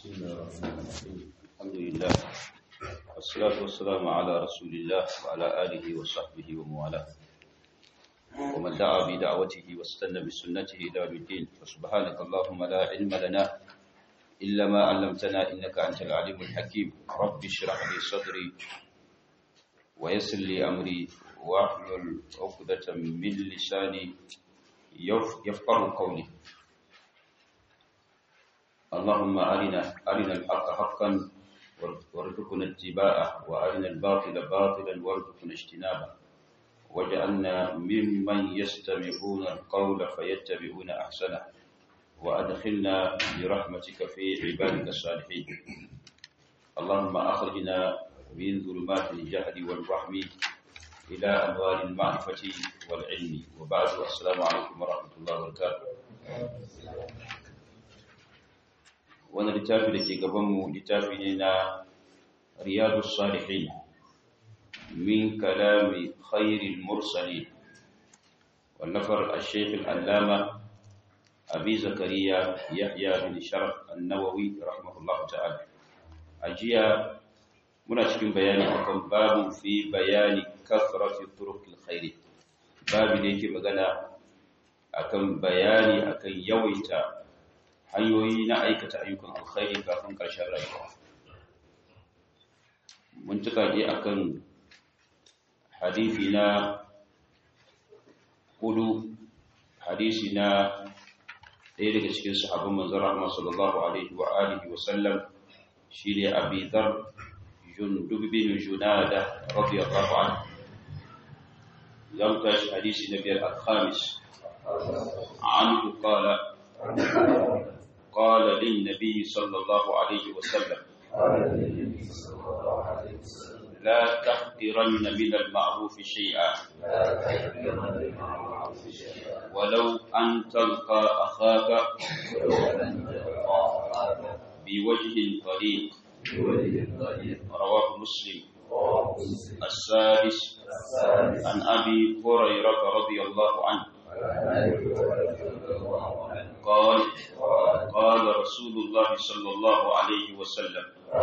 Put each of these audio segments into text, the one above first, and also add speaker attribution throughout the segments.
Speaker 1: بسم الله الرحمن الرحيم الحمد لله والصلاة والسلام على رسول الله وعلى آله وصحبه وموالاه ومن دعا بدعوته واستنى بسنته إلى يوم الدين فسبحانك اللهم لا علم لنا إلا ما علمتنا إنك أنت العليم الحكيم رب اشرح لي صدري ويسر لي أمري واحلل عقدة من لساني يفقه قولي اللهم أرنا أرنا الحق حقا وارزقنا اتباعه وأرنا الباطل باطلا وارزقنا اجتنابه واجعلنا ممن يستمعون القول فيتبعون أحسنه وأدخلنا برحمتك في عبادك الصالحين اللهم أخرجنا من ظلمات الجهل والوهم إلى أنوار المعرفة والعلم وبعد السلام عليكم ورحمة الله وبركاته wani littafi da ke gabanmu littafi ne na riyadu salihin min kalami khairil mursali wallafar al-sheikh al-allama abi zakariya yahya bin sharaf an-nawawi rahimahullahu ta'ala ajiya muna cikin bayani akan babu fi bayani kasrati turuqil khairi babu da yake magana akan bayani akan yawaita hanyoyi na aikata ayyukan alkhairi kafin ƙarshen rayuwa mun tuka je akan hadisi na hudu hadisi na ɗaya daga cikin sahabban manzon rahma sallallahu alaihi wa alihi wa sallam shine Abi Dharr Jundub bin Junada radiyallahu anhu yau tashi hadisi na biyar al-khamis عنه قال قال للنبي صلى الله عليه وسلم لا تحقرن من المعروف شيئا ولو أن تلقى أخاك بوجه طليق رواه مسلم السادس عن أبي هريرة رضي الله عنه قال قال رسول الله صلى الله عليه وسلم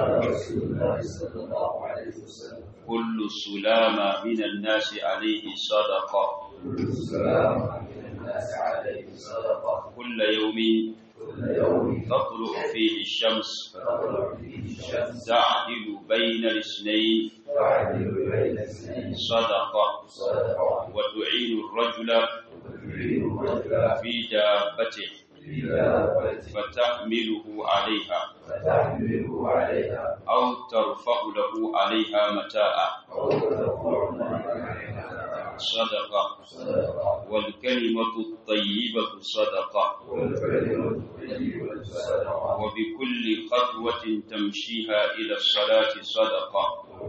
Speaker 1: كل سلامة من الناس عليه صدقة كل يوم تطلع فيه الشمس تعدل بين الاثنين صدقة وتعين الرجل في دابته فتحمله عليها أو ترفع له عليها متاعا صدقة والكلمة الطيبة صدقة وبكل خطوة تمشيها إلى الصلاة صدقة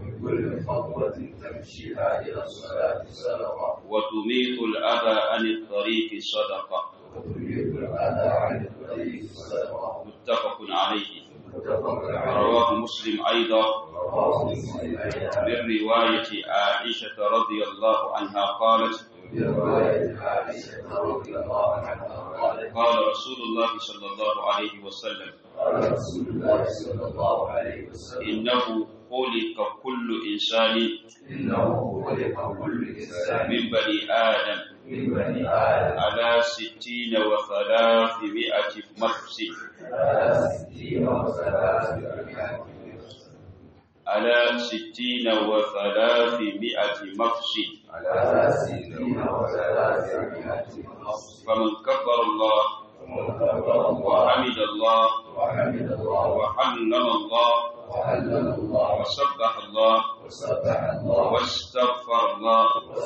Speaker 1: وتميت الأذى عن الطريق صدقة متفق عليه رواه مسلم أيضا من رواية عائشة رضي الله عنها قالت قال رسول الله صلى الله عليه وسلم إنه خلق كل إنسان من بني آدم على ستين وثلاثمائة مفسد على ستين وثلاثمائة مفسد فمن كبر الله وحمد الله وحمد الله وسبح الله واستغفر الله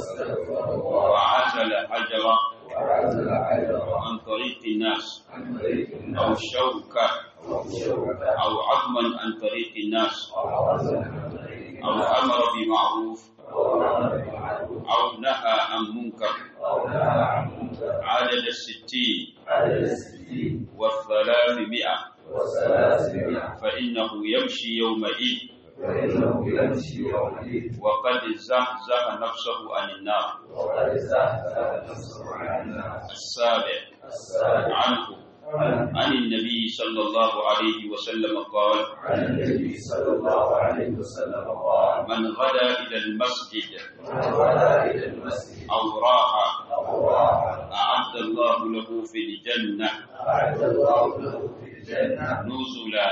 Speaker 1: وعزل حجرا عن طريق الناس أو شوكة أو عظما عن طريق الناس أو أمر بمعروف أو نهى عن منكر عدد الستين والثلاثمائة فإنه يمشي يومئذ وقد زهزه نفسه عن النار السابع عنه عن النبي صلى الله عليه وسلم قال
Speaker 2: عن النبي صلى الله عليه وسلم قال
Speaker 1: من غدا إلى المسجد
Speaker 2: من غدا إلى المسجد
Speaker 1: أو راح
Speaker 2: أو راح
Speaker 1: أعد الله له في الجنة
Speaker 2: أعد الله له في الجنة
Speaker 1: نزلا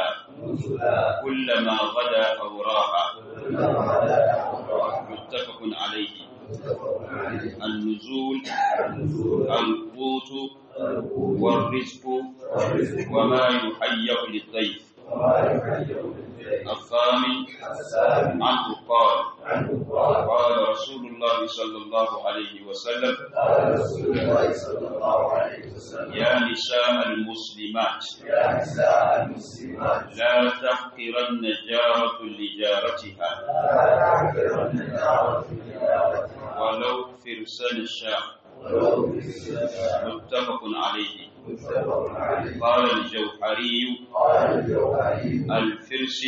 Speaker 2: نزلا
Speaker 1: كلما غدا أو راح
Speaker 2: كلما غدا أو راح
Speaker 1: متفق عليه
Speaker 2: متفق عليه
Speaker 1: النزول
Speaker 2: النزول
Speaker 1: القوت
Speaker 2: القوت
Speaker 1: والرزق
Speaker 2: والرزق
Speaker 1: وما يهيأ للضيف
Speaker 2: وما يحيي بالليل
Speaker 1: الثامن
Speaker 2: السابع
Speaker 1: عنه قال
Speaker 2: عنه قال
Speaker 1: قال رسول الله صلى الله عليه وسلم
Speaker 2: قال رسول الله صلى الله عليه وسلم
Speaker 1: يا نساء المسلمات
Speaker 2: يا نساء المسلمات
Speaker 1: لا تحقرن جارة لجارتها
Speaker 2: لا تعكرن دعوة تجارتها
Speaker 1: ولو فرسان الشاء
Speaker 2: ولو بالسلام
Speaker 1: متفق عليه
Speaker 2: متفق عليه
Speaker 1: قال الجوهري
Speaker 2: قال الجوهري
Speaker 1: الفرس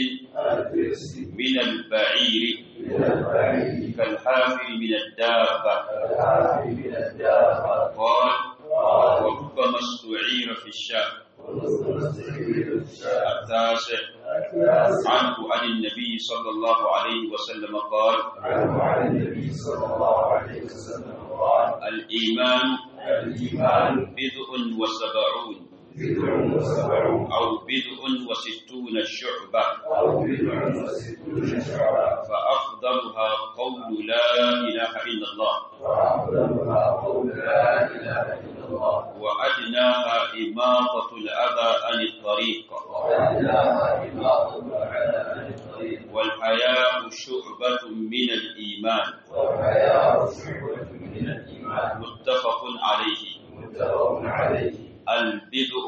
Speaker 2: الفرس
Speaker 1: من البعير
Speaker 2: من البعيد
Speaker 1: كالحافر من الدابة
Speaker 2: الحافي من الدابة
Speaker 1: قال
Speaker 2: قال
Speaker 1: وربما استعير في الشاء
Speaker 2: ونصر السبيل الشاء
Speaker 1: التاسع
Speaker 2: التاسع
Speaker 1: عنه عن النبي صلى الله عليه وسلم قال
Speaker 2: عنه عن النبي صلى الله عليه وسلم قال
Speaker 1: الإيمان
Speaker 2: الإيمان
Speaker 1: بضع وسبعون
Speaker 2: بدع وسبعون
Speaker 1: أو بضع وستون شعبة
Speaker 2: أو بدع وستون شعبا
Speaker 1: فأفضلها قول لا إله إلا الله
Speaker 2: وأفضلها قول لا إله إلا الله
Speaker 1: وأدناها إماطة الأذى عن الطريق
Speaker 2: وأدناها إماطة على عن الطريق
Speaker 1: والحياء شعبة من الإيمان
Speaker 2: والحياء شعبة من الإيمان
Speaker 1: متفق عليه
Speaker 2: متفق عليه
Speaker 1: البدء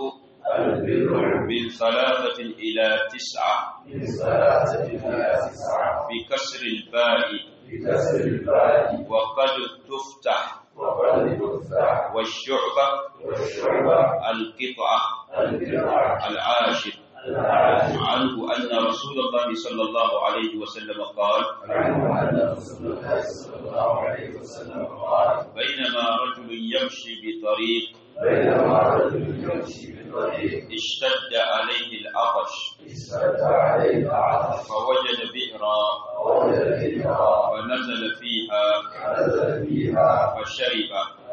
Speaker 2: البدع
Speaker 1: من ثلاثة إلى تسعة
Speaker 2: من ثلاثة إلى تسعة
Speaker 1: بكسر الباء
Speaker 2: بكسر الباء
Speaker 1: وقد تفتح
Speaker 2: وقد تفتح
Speaker 1: والشعبة
Speaker 2: والشعبة
Speaker 1: القطعة
Speaker 2: البدع
Speaker 1: العاشر
Speaker 2: العاشر
Speaker 1: عنه أن رسول الله صلى الله عليه وسلم قال
Speaker 2: عنه أن رسول الله صلى الله عليه وسلم قال
Speaker 1: بينما رجل يمشي بطريق
Speaker 2: بينما رجل يمشي بالطريق
Speaker 1: اشتد عليه العطش
Speaker 2: اشتد عليه العطش
Speaker 1: فوجد بئرا
Speaker 2: فوجد فيها
Speaker 1: فنزل فيها
Speaker 2: فنزل فيها
Speaker 1: فشرب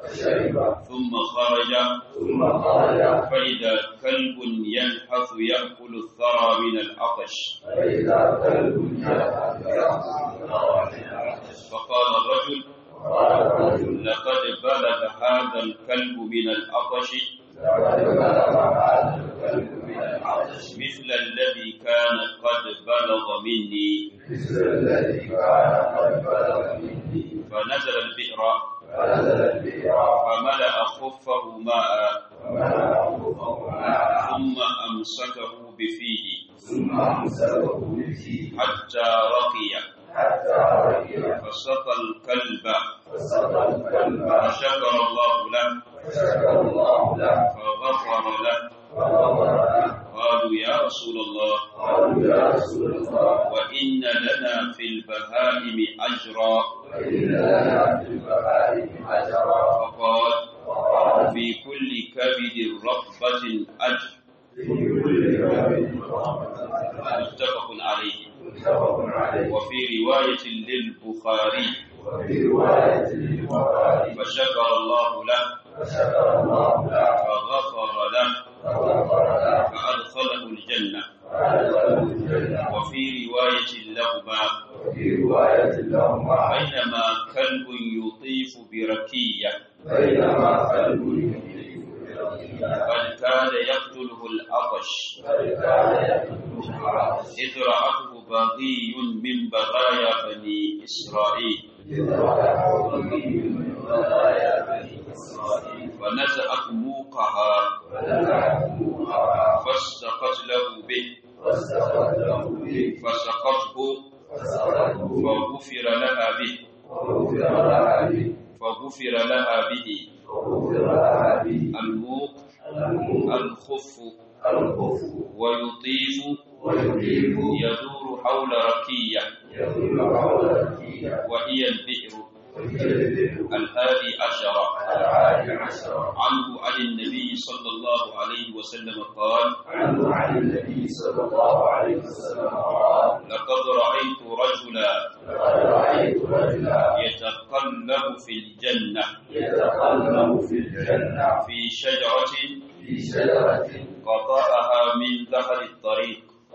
Speaker 2: فشرب
Speaker 1: ثم خرج
Speaker 2: ثم خرج
Speaker 1: فإذا كلب يلحث يأكل الثرى من العطش
Speaker 2: فإذا كلب يلحق يأخذ الثرى من العطش
Speaker 1: فقال الرجل
Speaker 2: قال الرجل
Speaker 1: لقد بلغ هذا الكلب من العطش
Speaker 2: لقد بلغ هذا الكلب من العطش
Speaker 1: مثل الذي كان قد بلغ مني
Speaker 2: مثل الذي كان قد بلغ مني
Speaker 1: فنزل البئر
Speaker 2: فنزل البئر
Speaker 1: فملأ خفه ماء
Speaker 2: فملأ خفه ماء
Speaker 1: ثم أمسكه بفيه
Speaker 2: ثم أمسكه به
Speaker 1: حتى رقي
Speaker 2: حتى رقي
Speaker 1: فسقى الكلب
Speaker 2: فسقى الكلب
Speaker 1: فشكر الله له
Speaker 2: فشكر الله له
Speaker 1: فغفر له
Speaker 2: فغفر له
Speaker 1: قالوا يا رسول الله
Speaker 2: قالوا يا رسول الله
Speaker 1: وإن لنا في البهائم أجرا
Speaker 2: وإن لنا في البهائم أجرا
Speaker 1: فقال
Speaker 2: وقال
Speaker 1: في كل كبد رطبة أجر
Speaker 2: في كل يوم رحمة
Speaker 1: متفق عليه
Speaker 2: متفق عليه
Speaker 1: وفي رواية للبخاري
Speaker 2: وفي رواية للبخاري
Speaker 1: فشكر الله له
Speaker 2: فشكر الله له
Speaker 1: فغفر له
Speaker 2: فغفر له
Speaker 1: فأدخله الجنة
Speaker 2: فأدخله الجنة
Speaker 1: وفي رواية لهما
Speaker 2: وفي رواية لهما
Speaker 1: بينما كلب يطيف بركية
Speaker 2: بينما كلب يملك
Speaker 1: قد كاد يقتله العطش
Speaker 2: فكان يقتل العطش
Speaker 1: إذ رأته بغي من بغايا بني إسرائيل
Speaker 2: إذ رأته من بلايا بني إسرائيل
Speaker 1: فنزعت موقها
Speaker 2: فنزعتموها
Speaker 1: فاستقت له به
Speaker 2: واستخرج له به
Speaker 1: فسقته
Speaker 2: فسقته
Speaker 1: فغفر لها به
Speaker 2: وغفر لها به
Speaker 1: فغفر لها به
Speaker 2: وغفر لها به
Speaker 1: الموق
Speaker 2: الموت
Speaker 1: الخف
Speaker 2: الخف
Speaker 1: ويطيف
Speaker 2: ويجيب
Speaker 1: يدور حول ركية
Speaker 2: يدل حول الكية
Speaker 1: وهي البئر
Speaker 2: وهي
Speaker 1: الهادي عشر
Speaker 2: العاشر عشر
Speaker 1: عنه عن النبي صلى الله عليه وسلم قال
Speaker 2: عنه عن النبي صلى الله عليه وسلم قال
Speaker 1: لقد رأيت رجلا
Speaker 2: لقد رأيت رجلا
Speaker 1: يتقلب في الجنة
Speaker 2: يتقلب في الجنة
Speaker 1: في شجرة
Speaker 2: في شجرة
Speaker 1: قطعها من ظهر الطريق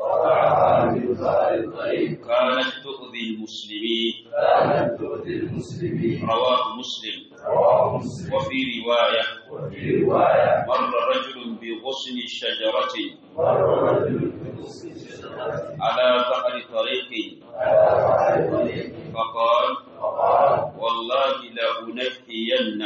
Speaker 2: قطعها من ظهر الطريق
Speaker 1: كانت تؤذي المسلمين
Speaker 2: كانت تؤذي المسلمين
Speaker 1: رواه مسلم
Speaker 2: رواه مسلم
Speaker 1: وفي رواية
Speaker 2: وفي رواية
Speaker 1: مر رجل بغصن شجرة
Speaker 2: مر رجل بغصن شجرة
Speaker 1: على ظهر طريق
Speaker 2: على ظهر الطريق
Speaker 1: فقال
Speaker 2: فقال
Speaker 1: والله لأنهين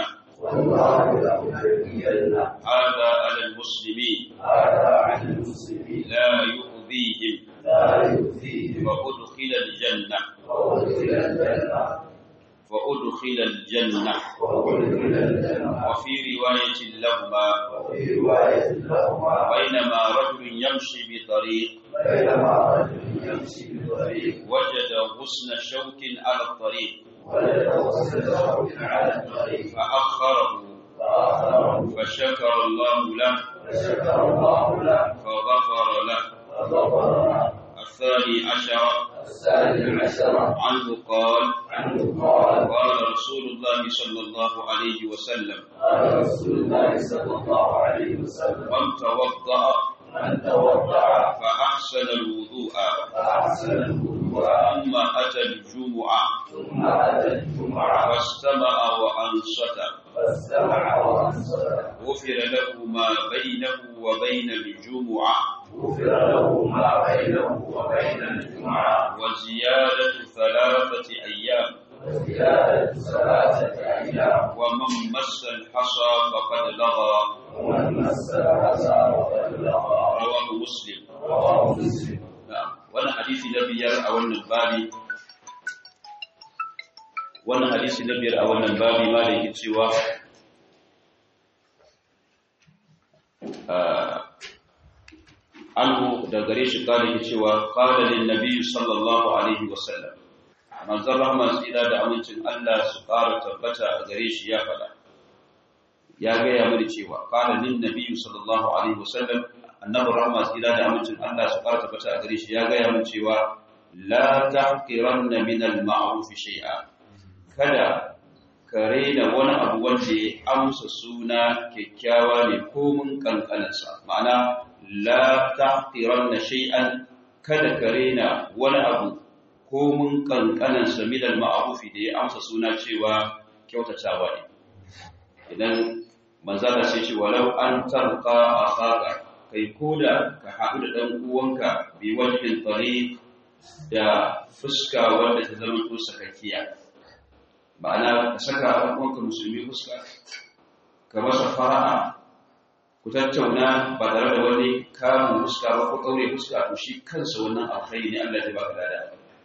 Speaker 2: والله لأحيين
Speaker 1: هذا على المسلمين
Speaker 2: هذا عن المسلمين
Speaker 1: لا يؤذيهم
Speaker 2: لا يؤذيهم
Speaker 1: فأدخل الجنة
Speaker 2: وأدخل الجنة
Speaker 1: فأدخل الجنة
Speaker 2: وأدخل الجنة
Speaker 1: وفي رواية لهما
Speaker 2: وفي رواية لهما
Speaker 1: بينما رجل يمشي بطريق
Speaker 2: بينما رجل يمشي بطريق
Speaker 1: وجد غصن شوك على الطريق
Speaker 2: وجد غصن شوك على الطريق
Speaker 1: فأخره
Speaker 2: فأخذه
Speaker 1: فشكر الله له
Speaker 2: فشكر الله له
Speaker 1: فغفر له
Speaker 2: فغفر له
Speaker 1: الثاني عشر
Speaker 2: الثاني عشر
Speaker 1: عنه قال
Speaker 2: عنه قال
Speaker 1: قال رسول الله صلى الله عليه وسلم
Speaker 2: قال رسول الله صلى الله عليه وسلم
Speaker 1: من توضأ
Speaker 2: من توضع
Speaker 1: فأحسن الوضوء
Speaker 2: فأحسن الوضوء
Speaker 1: ثم أتى الجمعة
Speaker 2: ثم أتى الجمعة
Speaker 1: فاستمع وأنصت
Speaker 2: فاستمع وأنصت
Speaker 1: غفر له ما بينه وبين الجمعة
Speaker 2: غفر له ما بينه وبين الجمعة
Speaker 1: وزيادة ثلاثة أيام
Speaker 2: وزيادة ثلاثة أيام
Speaker 1: ومن مس الحصى فقد لغى
Speaker 2: ومن مس الحسى وقد لغى
Speaker 1: رواه مسلم
Speaker 2: رواه مسلم
Speaker 1: na'am wannan hadisi na biyar a wannan babi wannan hadisi na biyar a wannan babi ma da yake cewa anhu da gare shi kada yake cewa qala lin nabiy sallallahu alaihi wasallam manzon rahman tsira da amincin Allah su ƙara tabbata a gare shi ya faɗa ya gaya mini cewa qala lin nabiy sallallahu alaihi wasallam annabi rahma tsira da amincin Allah su ƙara tabbata a gare shi ya gaya min cewa la tahqiranna min al-ma'ruf shay'a kada ka raina wani abu wanda ya amsa suna kyakkyawa ne ko mun kankanansa ma'ana la tahqiranna shay'an kada ka raina wani abu ko mun kankanansa min al-ma'ruf da ya amsa suna cewa kyautatawa ne idan manzala sai ce walau an tarqa akhaka kai koda ka haɗu da ɗan uwanka bi wajhin tariq da fuska wanda ta zama to sakakkiya ma'ana ka saka ɗan uwanka musulmi fuska ka masa fara'a ku tattauna ba tare da wani kamun fuska ba ko kaure fuska to shi kansa wannan alkhairi ne Allah ya baka lada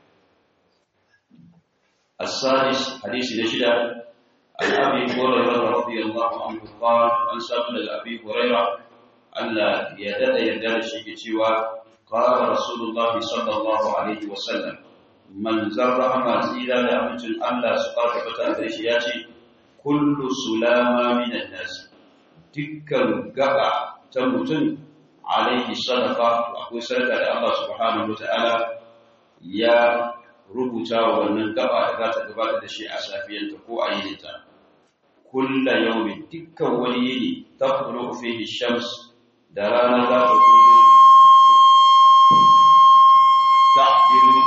Speaker 1: السادس حديث نشدة عن أبي هريرة رضي الله عنه قال عن سبب أبي هريرة Allah ya dada yarda da shi ke cewa qala rasulullahi sallallahu alaihi wasallam man zarra ma tsira da amincin Allah su fara fata da shi ya ce kullu sulama minan nas dukkan gaba ta mutum alaihi sadaqa akwai sadaka da Allah subhanahu wataala ya rubuta wa wannan gaba da za ta gabatar da shi a safiyanta ko a yininta kulla yawmin dukkan wani yini tafulu fihi shams da rana za ta kudu ta'dilu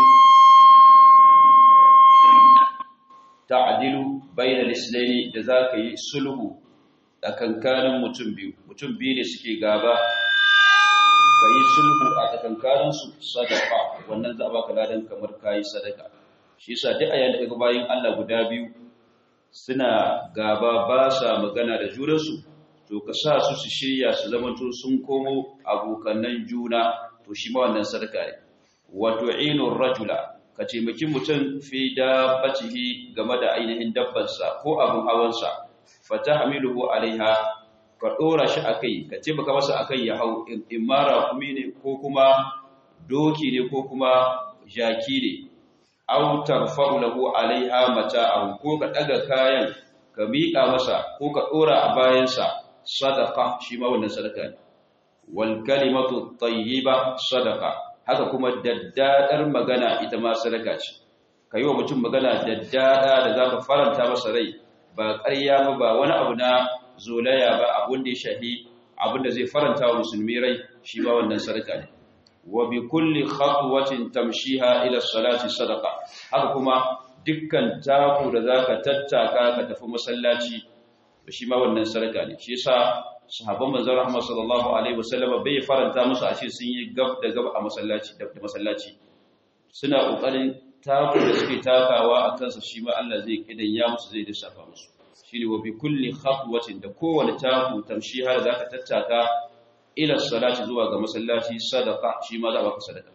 Speaker 1: ta'dilu bayna al-islaini da zaka yi sulhu tsakankanin mutum biyu mutum biyu ne suke gaba kayi sulhu a tsakankanin su sadaka wannan za a baka ladan kamar kayi sadaka shi yasa duk ayan da kaga bayin Allah guda biyu suna gaba ba sa magana da junansu to ka sa su su shirya su zamanto sun komo abokanan juna to shi ma wannan sadaka ne wato ainur rajula ka taimaki mutum fi dabbatihi game da ainihin dabbansa ko abin hawansa fatahmiluhu alaiha ka dora shi akai ka taimaka masa akai ya hau imara kumi ne ko kuma doki ne ko kuma jaki ne aw tarfa'u lahu alaiha mata'ahu ko ka daga kayan ka miƙa masa ko ka dora a bayansa sadaqa shi ma wannan sadaka ne wal kalimatu tayyiba sadaqa haka kuma daddadar magana ita ma sadaka ce kai wa mutum magana daddada da zaka faranta masa rai ba ƙarya ba ba wani abu na zolaya ba abun da ya shahi abin da zai faranta wa musulmi rai shi ma wannan sadaka ne wa bi kulli khatwatin tamshiha ila salati sadaqa haka kuma dukkan taku da zaka tattaka ka tafi masallaci to shi ma wannan sadaka ne shi yasa sahabban manzon Muhammad sallallahu alaihi wasallam bai faranta musu a ce sun yi gab da gab a masallaci da masallaci suna kokarin taku da suke takawa a kansa shi ma Allah zai kidan ya musu zai lissafa musu shine wa bi kulli khatwatin da kowane taku tamshi har zaka tattaka ila salati zuwa ga masallaci sadaqa shi ma za baka sadaka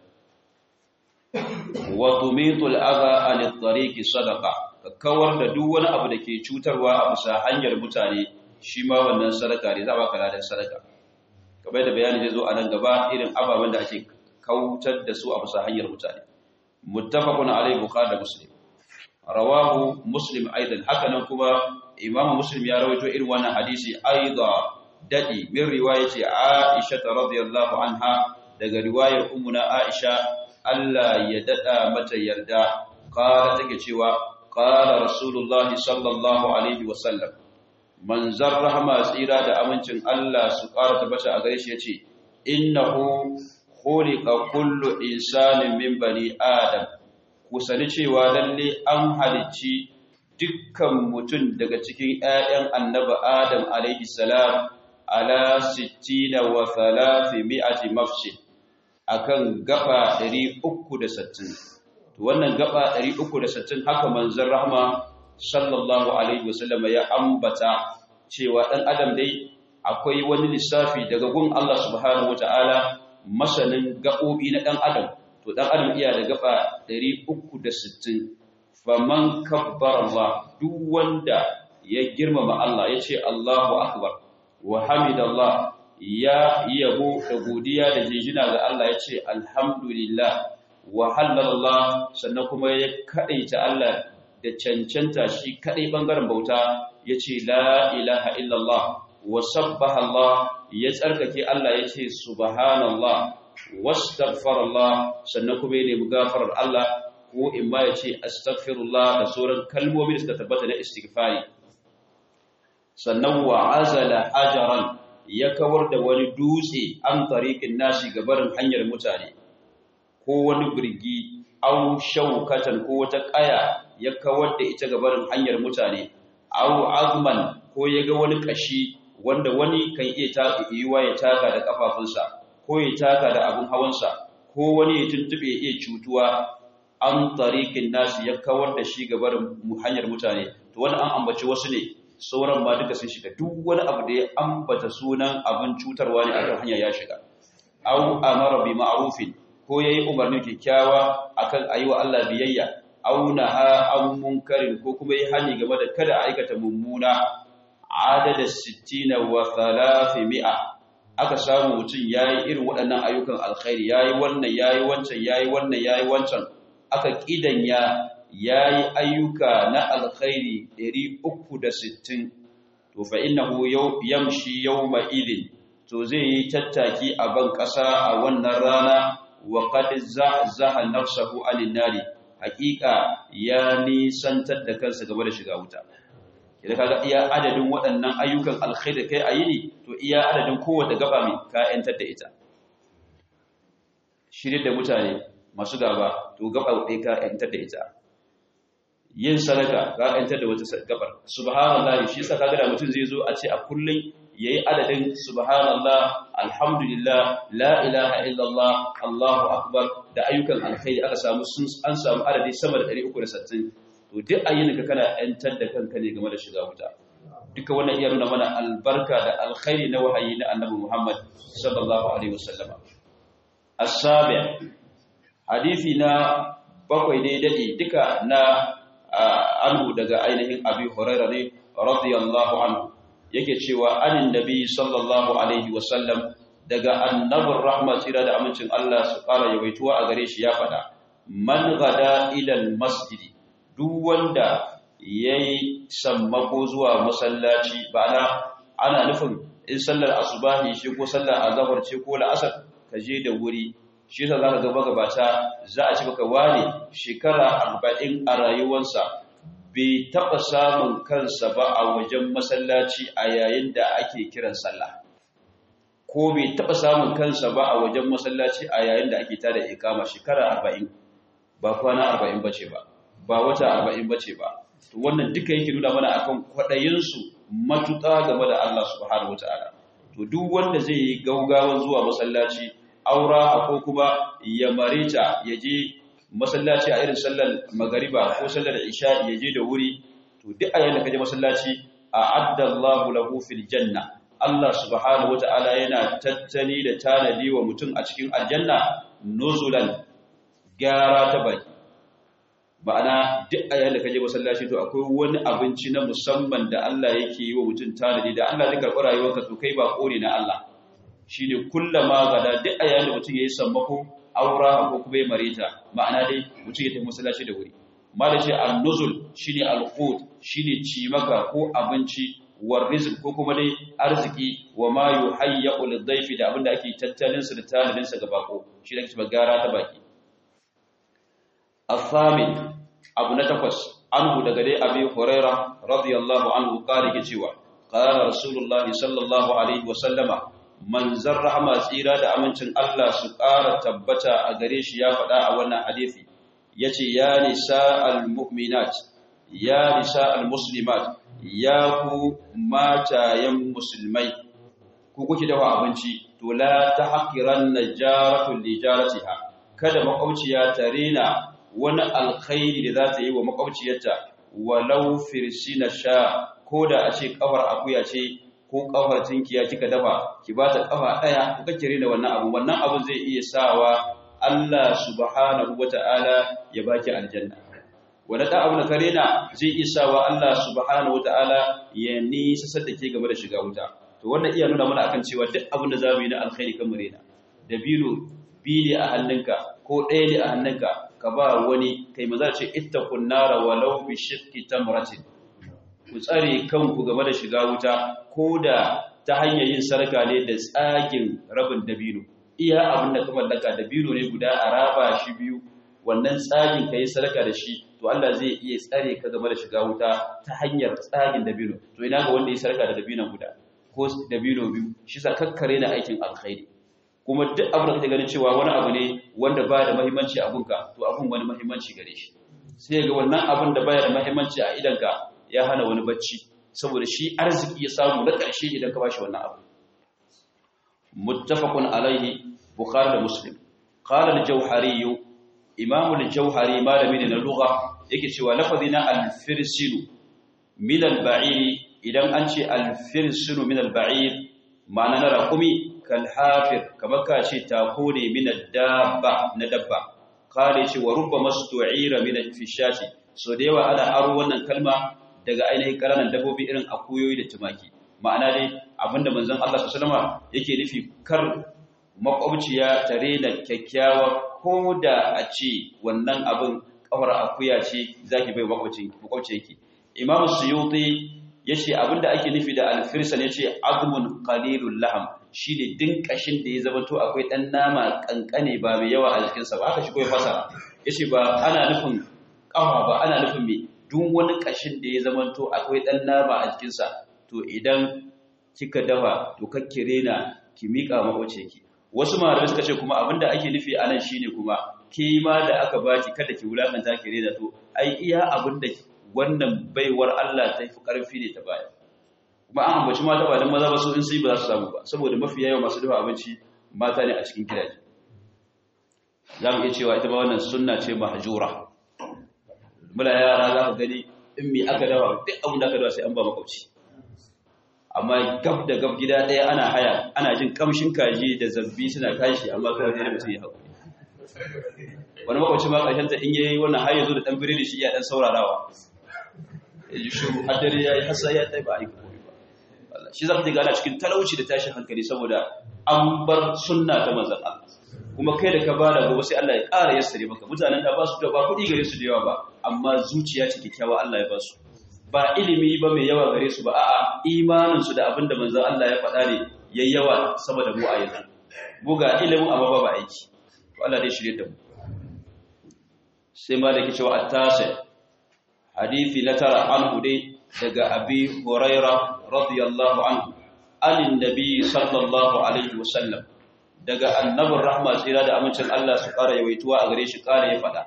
Speaker 1: wa tumitul adha an at-tariqi sadaqa ka kawar da duk wani abu da ke cutarwa a bisa hanyar mutane shi ma wannan sadaka ne za baka ladan sadaka kamar da bayani zai zo a nan gaba irin ababen da ake kautar da su a bisa hanyar mutane muttafaqun alayhi bukhari da muslim rawahu muslim aidan haka nan kuma imam muslim ya rawaito irin wannan hadisi aida dadi min riwayati aisha radhiyallahu anha daga riwayar ummuna aisha Allah ya dada mata yarda qala take cewa qala rasulullah sallallahu alaihi wasallam manzar rahma tsira da amincin Allah su ƙara tabbata a gare shi yace innahu khuliqa kullu insanin min bani adam ku sani cewa lalle an halicci dukkan mutum daga cikin ‘ya'yan annaba Adam alaihi salam ala sittina wa thalathi mi'ati mafshin akan gaba 360 to wannan gaba 360 haka manzon rahma sallallahu alaihi wasallam ya ambata cewa dan adam dai akwai wani lissafi daga gun Allah subhanahu wataala masanin gabobi na dan adam to dan adam iya da gaba 360 faman kabbar Allah duk wanda ya girmama Allah ya ce Allahu akbar wa hamidallah ya yabo da godiya da jinjina ga Allah ya ce alhamdulillah wa halallah sannan kuma ya kadaita Allah da cancanta shi kadai bangaren bauta ya ce la ilaha illallah wa sabbaha Allah ya tsarkake Allah ya ce subhanallah wastaghfarallah sannan kuma ya nemi gafarar Allah ko in ma ya ce astaghfirullah da sauran kalmomi da suka tabbata na istighfari sannan wa azala hajaran ya kawar da wani dutse an tariqin nashi gabarin hanyar mutane ko wani birgi au shaukatan ko wata kaya ya kawar da ita gabarin hanyar mutane au azman ko ya ga wani kashi wanda wani kan iya taka yiwa ya taka da kafafunsa ko ya taka da abin hawansa ko wani ya tuntube ya iya cutuwa an tariqin nasi ya kawar da shi gabarin hanyar mutane to wani an ambaci wasu ne sauran ma duka sun shiga duk wani abu da ya ambata sunan abin cutarwa ne akan hanya ya shiga aw amara bi ma'rufin ko yayi umarni kyakkyawa akan ayi wa Allah biyayya aw naha an munkarin ko kuma yayi hani game da kada a aikata mummuna adada 60 wa 300 aka samu mutum yayi irin waɗannan ayyukan alkhairi yayi wannan yayi wancan yayi wannan yayi wancan aka kidanya yayi ayyuka na alkhairi 360 to fa innahu yamshi yawma idin to zai yi tattaki a ban ƙasa a wannan rana wa qad zahzaha nafsahu anin nari haƙiƙa ya nisantar da kansa game da shiga wuta idan kaga iya adadin waɗannan ayyukan alkhairi kai ayi ne to iya adadin kowace gaba mai ka yantar da ita shirin da mutane masu gaba to gaba ɗaya ka yantar da ita yin sadaka ka yantar da wata gabar subhanallah shi yasa kaga da mutum zai zo a ce a kullun yayi adadin subhanallah alhamdulillah la ilaha illallah allahu akbar da ayyukan alkhairi aka samu sun an samu adadi sama da 360 to duk ayyuka kana yantar da kanka ne game da shiga wuta duka wannan iya nuna mana albarka da alkhairi na wahayi na annabi Muhammad sallallahu alaihi wasallam as-sabi hadisi na bakwai ne dade duka na anhu daga ainihin abi hurairah ne radiyallahu anhu yake cewa anin nabi sallallahu alaihi wasallam daga annabin rahma tsira da amincin Allah su fara yawaituwa a gare shi ya fada man gada ilal masjidi duk wanda yayi sammako zuwa masallaci ba'ana ana nufin in sallar asubahi shi ko sallar azhar ce ko la'asar ka je da wuri shi yasa zaka ga magabata za a ci baka ware shekara 40 a rayuwarsa bai taba samun kansa ba a wajen masallaci a yayin da ake kiran sallah ko bai taba samun kansa ba a wajen masallaci a yayin da ake tada ikama shekara 40 ba kwana 40 bace ba ba wata 40 bace ba to wannan duka yake nuna mana akan kwadayin su matuƙa game da Allah subhanahu wataala to duk wanda zai yi gaugawan zuwa masallaci aura ko kuma ya mareta ya je masallaci a irin sallar magariba ko sallar isha ya je da wuri to duk a yayin da kaje masallaci a addallahu lahu fil janna Allah subhanahu wataala yana tattali da tanadi wa mutum a cikin aljanna nuzulan gara ta baki ma'ana duk a yayin da kaje masallaci to akwai wani abinci na musamman da Allah yake yi wa mutum tanadi da Allah zai karɓi rayuwarka to kai ba kore na Allah shine kullama gada duk a yayin da mutum yayi sammako aura ko kuma ya mareta ma'ana dai mutum ya tafi masallaci da wuri malam shi an-nuzul shine al-qut shine cimaka ko abinci war rizq ko kuma dai arziki wa ma yuhayyu lid-dayfi da abinda ake tattalin sa da tanadin sa ga bako shi da kuma gara ta baki الثامن abu na takwas anhu daga dai abi huraira radiyallahu anhu kare ke cewa qala rasulullahi sallallahu alaihi wa sallama manzar rahama tsira da amincin Allah su ƙara tabbata a gare shi ya faɗa a wannan hadisi yace ya nisa almu'minat ya nisa almuslimat ya ku matayen musulmai ku kuke dafa abinci to la tahqiranna jaratu li jaratiha kada makwabciya ta rena wani alkhairi da za ta yi wa makwabciyarta walau firsina sha ko da a ce kafar akuya ce ko kafar tinkiya kika dafa ki ba ta kafa daya kuka kire da wannan abu wannan abu zai iya sawa Allah subhanahu wata'ala ya baki aljanna wanda da abu na karena zai iya sawa Allah subhanahu wata'ala ya nisa sadda ke game da shiga wuta to wannan iya nuna mana akan cewa duk abin da zamu yi na alkhairi kan murena da biro bili a hannunka ko ɗaya ne a hannunka ka ba wani kai maza ce ittaqun nara walau bi shiqqi tamratin ku tsare kanku game da shiga wuta ko da ta hanyar yin sarka ne da tsagin rabin dabino iya abin da ka mallaka dabino ne guda a raba shi biyu wannan tsagin ka yi sarka da shi to Allah zai iya tsare ka game da shiga wuta ta hanyar tsagin dabino to ina ga wanda ya sarka da dabinon guda ko dabino biyu shi sa kakkare na aikin alkhairi kuma duk abin da kake ganin cewa wani abu ne wanda ba da muhimmanci a gunka to abun wani muhimmanci gare shi sai ga wannan abin da baya da muhimmanci a idanka ya hana wani bacci saboda shi arziki ya samu na ƙarshe idan ka bashi wannan abu muttafaqun alaihi bukhari da muslim qala al-jawhari imam al-jawhari malami ne na lugha yake cewa lafazina al-firsilu min al-ba'ir idan an ce al-firsilu min al-ba'ir ma'ana na raqumi kalhafir kamar ka ce tako ne min dabba na dabba kare ce wa rubba mastu'ira min fishati so da yawa ana aro wannan kalma daga ainihin karanan dabbobi irin akuyoyi da tumaki ma'ana dai abinda manzon Allah sallallahu alaihi wasallam yake nufi kar makwabciya tare da kyakkyawa ko da a ce wannan abin kafar akuya ce zaki bai makwabcin makwabciyarki imam suyuti yace abinda ake nufi da alfirsan yace azmun qalilul laham shi ne din ƙashin da ya zama to akwai ɗan nama ƙanƙane ba mai yawa a jikinsa ba haka shi kawai fasa ya ce ba ana nufin ƙawa ba ana nufin mai duk wani ƙashin da ya zama to akwai ɗan nama a jikinsa to idan kika dafa to kakke rena ki miƙa maƙwace ki wasu malamai suka ce kuma abin da ake nufi a nan shine kuma ke ma da aka baki kada ki wulakanta ki rena to ai iya abin da wannan baiwar Allah ta fi ƙarfi ne ta baya kuma an ambaci mata ba don maza ba su in sai ba za su samu ba saboda mafi yawa masu dafa abinci mata ne a cikin gidaje za mu iya cewa ita ba wannan sunna ce mahjura mula yara za ka gani in me aka dafa duk abin da aka dafa sai an ba makwabci amma gab da gab gida ɗaya ana haya ana jin kamshin kaji da zabbi suna kashi amma kawai ne mutum ya haƙuri wani makwabci ma ƙarshen ta in yayi wannan har yanzu da ɗan birni shi ya ɗan saurarawa ya ji shuru hadari ya yi hasa ya ɗai ba a yi shi za ka ana cikin talauci da tashin hankali saboda an bar sunna ta manzan Allah kuma kai da ka bada gobe sai Allah ya ƙara yassare maka mutanen da ba su da ba kuɗi gare su da yawa ba amma zuciya ce kyakkyawa Allah ya ba su ba ilimi ba mai yawa gare su ba a'a imanin su da abin da manzon Allah ya faɗa ne yayi yawa sama da mu a yanzu mu ga ilimin amma ba aiki to Allah dai shirye da mu sai ma da ke cewa at-tasi hadisi na tara anhu dai daga abi huraira radiyallahu anhu anin nabi sallallahu alaihi wasallam daga annabin rahma tsira da amincin Allah su ƙara yawaituwa a gare shi ƙara ya faɗa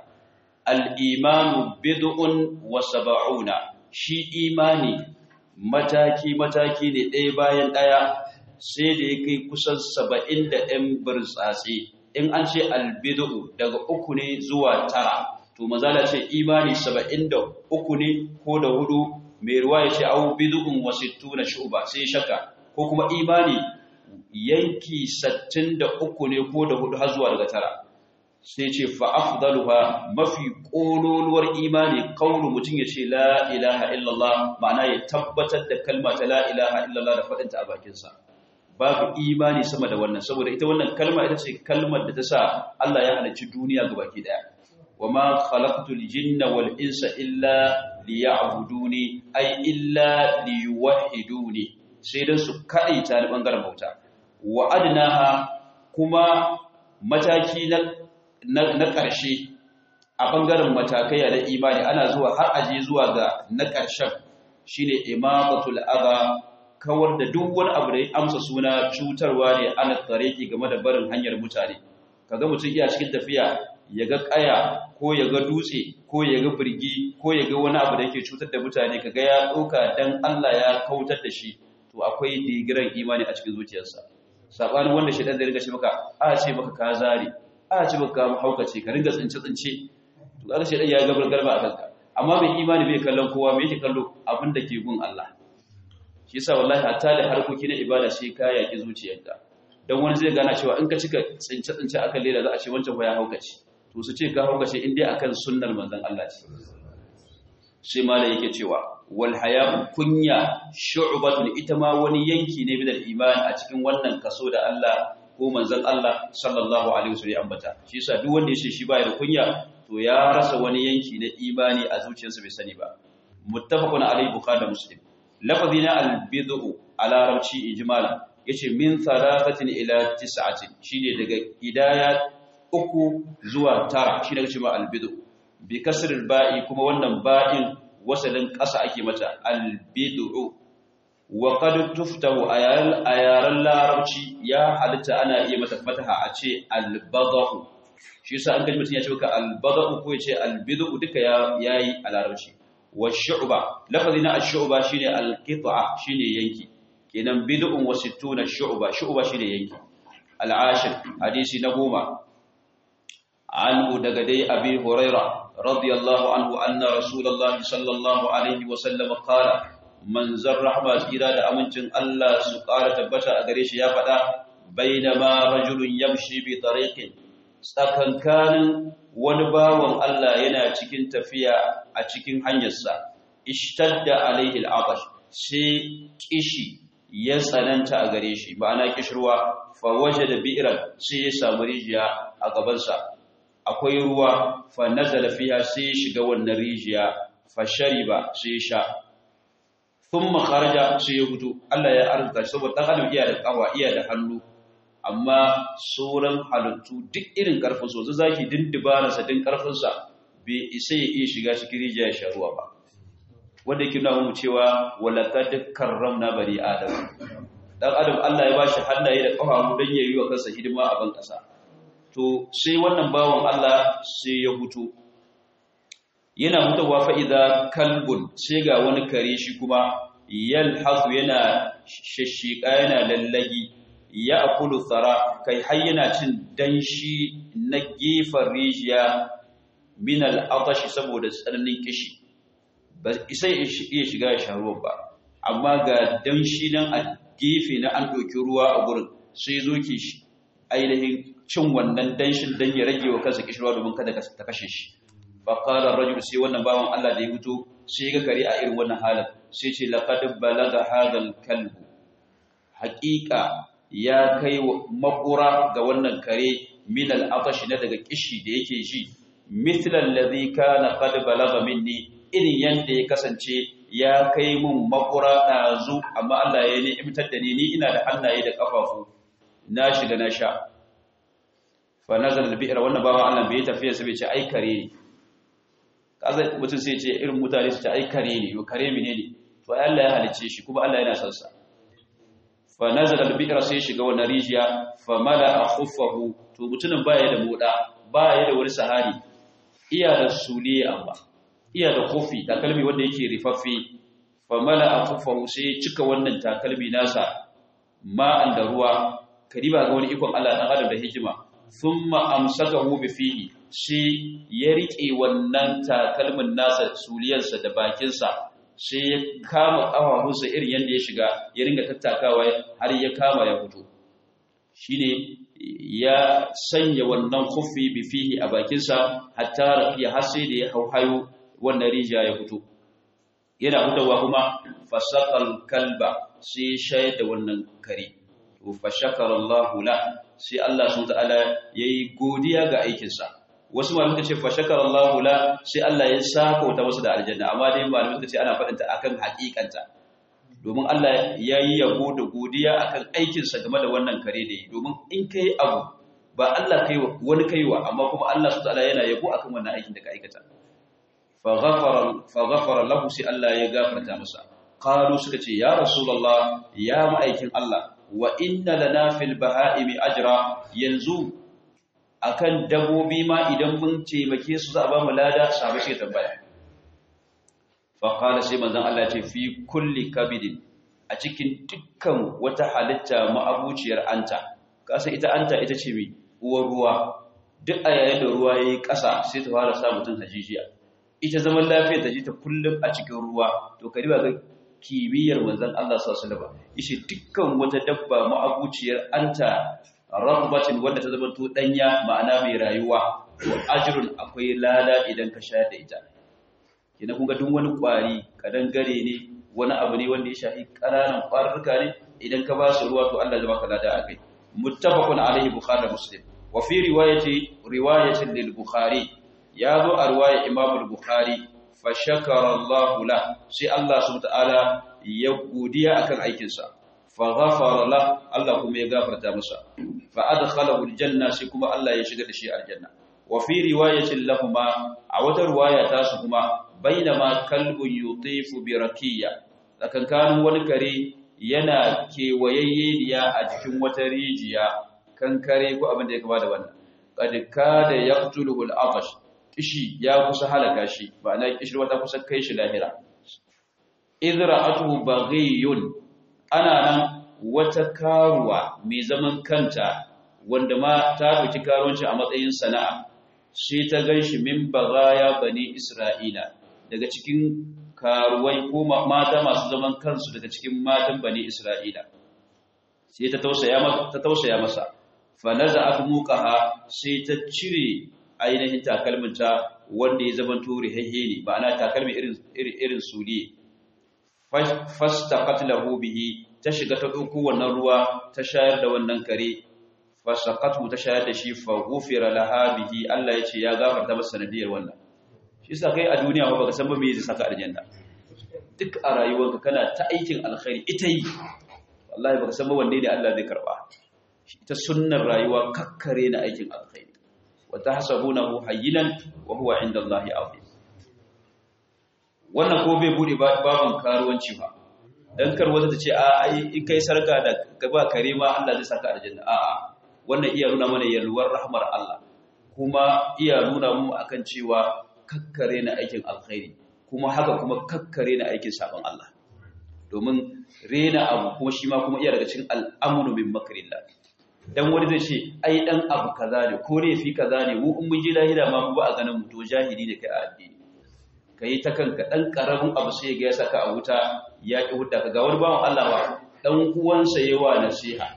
Speaker 1: al-imanu bid'un wa sab'una shi imani mataki mataki ne ɗaya bayan ɗaya sai da ya kai kusan saba'in da ɗan birtsatsi in an ce albidu daga uku ne zuwa tara to mazala ce imani saba'in da uku ne ko da hudu mai ruwa ya ce au bidu'un wasittu na shuba sai shaka ko kuma imani yanki sattin da uku ne ko da hudu har zuwa daga tara sai ce fa'afdaluha mafi ƙololuwar imani kaunu mutum ya ce la ilaha illallah ma'ana ya tabbatar da kalma ta la ilaha illallah da faɗinta a bakinsa babu imani sama da wannan saboda ita wannan kalma ita ce kalmar da ta sa Allah ya halarci duniya ga baki daya wa ma khalaqtul jinna wal insa illa liya'buduni ay illa liyuwahhiduni sai dan su kadai ta da bangaren bauta wa adnaha kuma mataki na na ƙarshe a bangaren matakai da imani ana zuwa har aje zuwa ga na ƙarshen shine imamatul adha kawar da duk wani abu da ya amsa suna cutarwa ne ana tsareki game da barin hanyar mutane kaga mutum iya cikin tafiya ya ga kaya ko ya ga dutse ko ya ga birgi ko ya ga wani abu da yake cutar da mutane kaga ya ɗauka dan Allah ya kautar da shi to akwai digiran imani a cikin zuciyarsa sabanin wanda shi dan da riga shi maka a ce maka ka zare a ce maka haukace ka ringa tsince tsince to kaga shi dan ya ga garba a kanka amma mai imani bai kallon kowa mai yake kallo abin da ke gun Allah shi yasa wallahi hatta da harkoki na ibada sai ka yaki zuciyarka dan wani zai gana cewa in ka cika tsince tsince akan leda za a ce wancan ya haukace to su ce ka haukace in dai akan sunnar manzon Allah ce sai malai yake cewa wal haya'u kunya shu'batun ita ma wani yanki ne bidal iman a cikin wannan kaso da Allah ko manzon Allah sallallahu alaihi wasallam ambata shi yasa duk wanda ya ce shi baya da kunya to ya rasa wani yanki na imani a zuciyarsa bai sani ba muttafaqun alaihi bukhari da muslim lafazi na albid'u a larabci ijmalan yace min thalathatin ila tis'atin shine daga idaya uku zuwa tara shine kace ma albid'u bi kasril ba'i kuma wannan ba'in wasalin ƙasa ake mata albid'u wa qad tuftahu ayal ayaran larabci ya halitta ana iya mata fataha a ce albadhu shi yasa an kaji mutun ya ce maka albadhu ko ya ce albid'u duka yayi a larabci والشعبة لفظنا الشعبة شيني القطعة شيني ينكي كنن بدء وستون الشعبة شعبة شيني ينكي العاشر حديث نبوما عنه دقدي أبي هريرة رضي الله عنه أن رسول الله صلى الله عليه وسلم قال من زر رحمة إرادة أمنتن الله سقارة تبتا أغريش يا فدا بينما رجل يمشي بطريق tsakankanin wani bawan Allah yana cikin tafiya a cikin hanyarsa ishtadda alaihi al'abash sai kishi ya tsananta a gare shi ma'ana kishirwa fa wajada bi'ran sai ya samu rijiya a gabansa akwai ruwa fa nazala fiha sai ya shiga wannan rijiya fa shariba sai ya sha thumma kharaja sai ya fito Allah ya arzuta shi saboda dan adam iya da kawa iya da hannu amma sauran halittu duk irin karfin so zaki din dibararsa din karfinsa bai isa ya iya shiga cikin rijiya ya sha ruwa ba wanda yake nuna mu cewa walaqad karramna bani adam dan adam Allah ya bashi hannaye da kafafu dan yayi wa kansa hidima a ban kasa to sai wannan bawan Allah sai ya hutu yana hutawa fa idza kalbun sai ga wani kare shi kuma yalhazu yana shashika yana lallagi ya akulu tsara kai har yana cin danshi na gefen rijiya min al'atashi saboda tsananin kishi ba isa iya shiga ya ruwan ba amma ga danshi nan a gefe na an ɗauki ruwa a gurin sai zo ke ainihin cin wannan danshin don ya rage wa kansa kishirwa domin kada ta kashe shi ba ƙarar rajul sai wannan bawan Allah da ya fito sai ga kare a irin wannan halin sai ce laqad balaga hadal kalbu haƙiƙa ya kai makura ga wannan kare min al-atash na daga kishi da yake ji mithla alladhi kana qad balagha minni irin yanda ya kasance ya kai mun makura dazu amma Allah ya ni'imtar da ni ni ina da hannaye da kafafu na shiga na sha fa nazala al-bi'ra wannan bawa Allah bai tafiya sai bai ce ai kare ne kaza mutum sai ce irin mutane su ce ai kare ne yo kare mene ne to ai Allah ya halice shi kuma Allah yana son sa fa nazala al-bi'ra sai shiga wannan rijiya fa mala'a khuffahu to mutumin baya da moda baya da wani sahari iya da suliye amma iya da kofi takalmi wanda yake rifaffe fa mala'a khuffahu sai cika wannan takalmi nasa ma'an da ruwa kadiba ga wani ikon Allah dan adam da hikima thumma amsakahu bi fihi sai ya rike wannan takalmin nasa suliyarsa da bakinsa sai ya kama ƙafafunsa irin yadda ya shiga ya ringa tattakawa har ya kama ya fito shine ya sanya wannan khuffi bi fihi a bakinsa hatta rafiya har sai da ya hauhayo wannan rijiya ya fito yana fitowa kuma fasaqal kalba sai shayar da wannan kare to fa shakara Allah la sai Allah subhanahu wa ta'ala yayi godiya ga aikinsa wasu malamai suka ce fa shakara Allah la sai Allah ya saka wata wasu da aljanna amma dai malamai suka ce ana faɗinta akan haƙiƙanta domin Allah ya yi yabo da godiya akan aikinsa game da wannan kare da yi domin in kai abu ba Allah kai wa wani kaiwa amma kuma Allah subhanahu ta'ala yana yabo akan wannan aikin da ka aikata fa ghafara fa ghafara lahu sai Allah ya gafarta masa qalu suka ce ya rasulullah ya ma'aikin Allah wa inna lana fil baha'imi ajra yanzu akan dabobi ma idan mun taimake su za a ba mu lada sahabai sai tambaya fa qala sai manzon Allah ce fi kulli kabidin a cikin dukkan wata halitta ma'abuciyar anta kasa ita anta ita ce mi uwar ruwa duk a yayin da ruwa yayi ƙasa sai ta fara sa mutun hajijiya ita zaman lafiya ta ji ta kullum a cikin ruwa to kariba ga kimiyyar manzon Allah sallallahu alaihi wasallam yace dukkan wata dabba ma'abuciyar anta rabbatin wanda ta zama to danya ma'ana mai rayuwa to ajrun akwai lada idan ka shayar da ita kina kun ga duk wani kwari kadan gare ne wani abu ne wanda ya shafi ƙananan ƙwarurruka ne idan ka ba su ruwa to Allah zai baka lada akai muttafaqun alaihi bukhari da muslim wa fi riwayati riwayatin lil bukhari ya zo a riwaya imam al-bukhari fa shakara Allah la sai Allah subhanahu wa ta'ala ya godiya akan aikinsa faghafara la Allah kuma ya gafarta masa fa adkhalahu aljanna shi kuma Allah ya shiga da shi aljanna wa fi riwayatin lahumma a wata riwaya ta su kuma bainama kalbun yutifu bi rakiya tsakankanin wani kare yana kewayayyeniya a jikin wata rijiya kan kare ko abin da ya kama da wannan qad kada yaqtuluhu al-atash kishi ya kusa halaka shi ma'ana kishi wata kusa kai shi lahira idra'atuhu baghiyun ana nan wata karuwa mai zaman kanta wanda ma ta ɗauki karuwanci a matsayin sana'a sai ta gan shi min bagaya bani isra'ila daga cikin karuwai ko mata masu zaman kansu daga cikin matan bani isra'ila sai ta tausaya masa fa naza muqaha sai ta cire ainihin takalminta wanda ya zama turi haihe ne ma'ana takalmi irin irin suliye fastaqat lahu bihi ta shiga ta ɗauko wannan ruwa ta shayar da wannan kare fasaqatu ta shayar da shi fa ghufira laha bihi Allah ya ce ya gafarta masa sanadiyar wannan shi yasa kai a duniya ba baka san ba me zai saka aljanna duk a rayuwarka kana ta aikin alkhairi ita yi wallahi baka san ba wanne ne Allah zai karba ita sunnar rayuwa kakkare na aikin alkhairi wa tahsabunahu hayyinan wa huwa inda Allah azim wannan ko bai bude babun karuwanci ba dan kar wata ta ce a ai in kai sarka da gaba kare ma Allah zai saka aljanna a a wannan iya nuna mana yalwar rahmar Allah kuma iya nuna mu akan cewa kakkare na aikin alkhairi kuma haka kuma kakkare na aikin sabon Allah domin rena abu kuma shi ma kuma iya daga cikin al'amru min makrillah dan wani zai ce ai dan abu kaza ne ko ne fi kaza ne mu in mun ji lahira ma mu ba a ganin mu to jahili ne kai a addini ka yi ta kanka ɗan ƙaramin abu sai ga ya saka a wuta ya ƙi hudda ka ga wani bawan Allah ba ɗan uwansa ya wa nasiha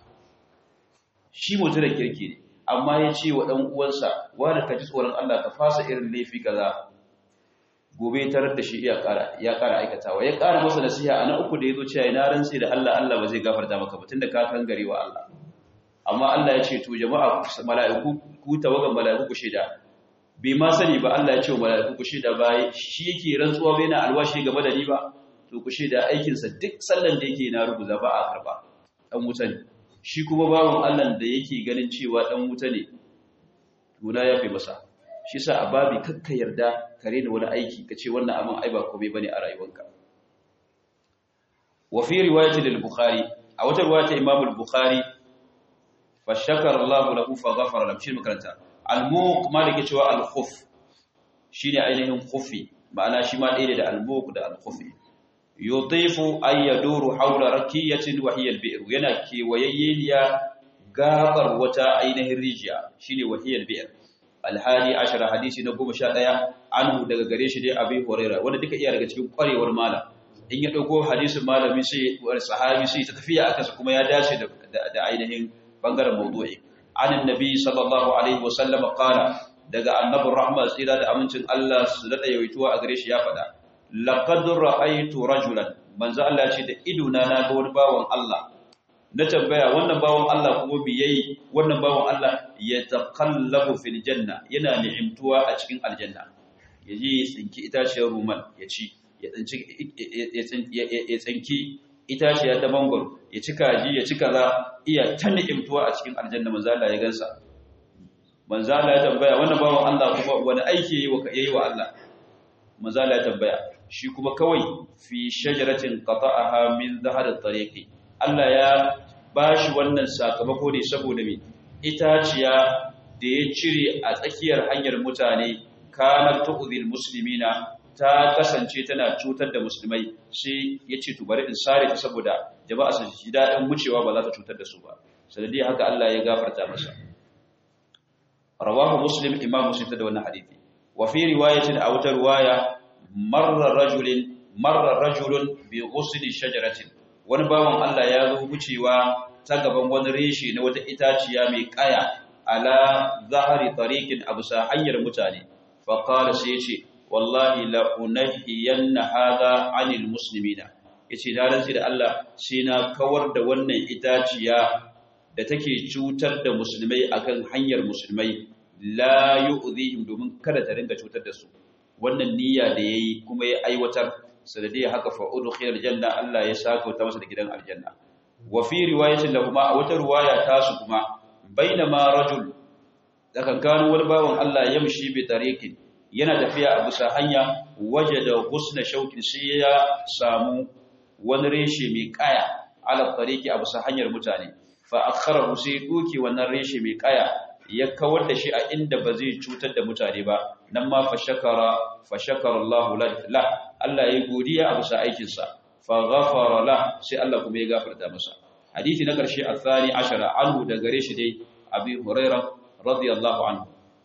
Speaker 1: shi mutum da kirki ne amma ya ce wa ɗan uwansa wanda ka ji tsoron Allah ka fasa irin laifi kaza gobe tarar da shi ya ƙara ya ƙara aikatawa ya ƙara masa nasiha a na uku da ya zo cewa na rantse da Allah Allah ba zai gafarta maka ba tunda ka kan gare wa Allah amma Allah ya ce to jama'a mala'iku ku tawagan mala'iku ku shaida bai ma sani ba Allah ya ce wa mala'iku ku shaida ba shi yake rantsuwa bai na alwashi game da ni ba to ku shaida aikinsa duk sallan da yake na rubuza ba a karba dan wuta ne shi kuma bawon Allah da yake ganin cewa dan wuta ne tuna ya fi masa shi sa a babi kakka yarda kare da wani aiki ka ce wannan abin ai ba komai bane a rayuwarka wa fi riwayati lil bukhari a wata riwayata imam al-bukhari fa shakara Allah lahu fa ghafara lahu shi makaranta al-muq malike cewa al-khuf shine ainihin khufi ma'ana shi ma ɗaya da al-muq da al-khufi yutifu ay yaduru hawla rakiyatin wa hiya al-bi'r yana kewayayyeniya gabar wata ainihin rijiya shine wahiyal bi'r alhali ashara hadisi na 11 anhu daga gare shi dai abi huraira wanda duka iya daga cikin kwarewar malam in ya dauko hadisin malami sai wani sahabi sai ta tafiya aka sa kuma ya dace da ainihin bangaren mawdu'i anin nabi sallallahu alaihi wasallam qala daga annabur rahma tsira da amincin Allah su dada yawaituwa a gare shi ya faɗa laqad ra'aytu rajulan manzo Allah ce da idona na ga wani bawan Allah na tambaya wannan bawan Allah kuma bi yayi wannan bawan Allah ya taqallabu fil janna yana ni'imtuwa a cikin aljanna yaje ya tsinki itaciyar ruman ya ci ya tsinci ya tsinki itaciya ta mangoro ya ci kaji ya ci kaza iya ta ni'imtuwa a cikin aljanna manzo Allah ya gansa manzo Allah ya tambaya wannan bawan Allah kuma wani aiki yayi wa yayi wa Allah manzo Allah ya tambaya shi kuma kawai fi shajaratin qata'aha min zahar at-tariqi Allah ya ba shi wannan sakamako ne saboda mai itaciya da ya cire a tsakiyar hanyar mutane kanar tu'udhil muslimina ta kasance tana cutar da musulmai sai ya ce to bari in sare ta saboda jama'a su ji daɗin wucewa ba za ta cutar da su ba sanadiyar haka Allah ya gafarta masa rawahu muslim imam muslim da wannan hadisi wa fi riwayatin a wata riwaya marra rajulin marra rajulun bi ghusni shajaratin wani bawan Allah ya zo wucewa ta gaban wani reshe na wata itaciya mai kaya ala zahari tariqin abusa hanyar mutane fa qala sai yace wallahi la unahiyanna hadha anil muslimina yace da rantsi da Allah sai na kawar da wannan itaciya da take cutar da musulmai akan hanyar musulmai la yu'dhihim domin kada ta ringa cutar da su wannan niyya da yayi kuma ya aiwatar sanadiyya haka fa udkhila aljanna Allah ya saka ta masa da gidan aljanna wa fi riwayatin lahumma a wata riwaya ta su kuma bainama rajul da kankanu wani bawan Allah yamshi bi tariqin yana tafiya a bisa hanya wajada husna shaukin sai ya samu wani reshe mai kaya ala tariqi a bisa hanyar mutane fa akharahu sai duki wannan reshe mai kaya ya kawar da shi a inda ba zai cutar da mutane ba nan ma fa shakara fa shakara Allah la Allah ya godiya a bisa aikinsa fa ghafara la sai Allah kuma ya gafarta masa hadisi na karshe athani ashara anhu da gare shi dai abi huraira radiyallahu anhu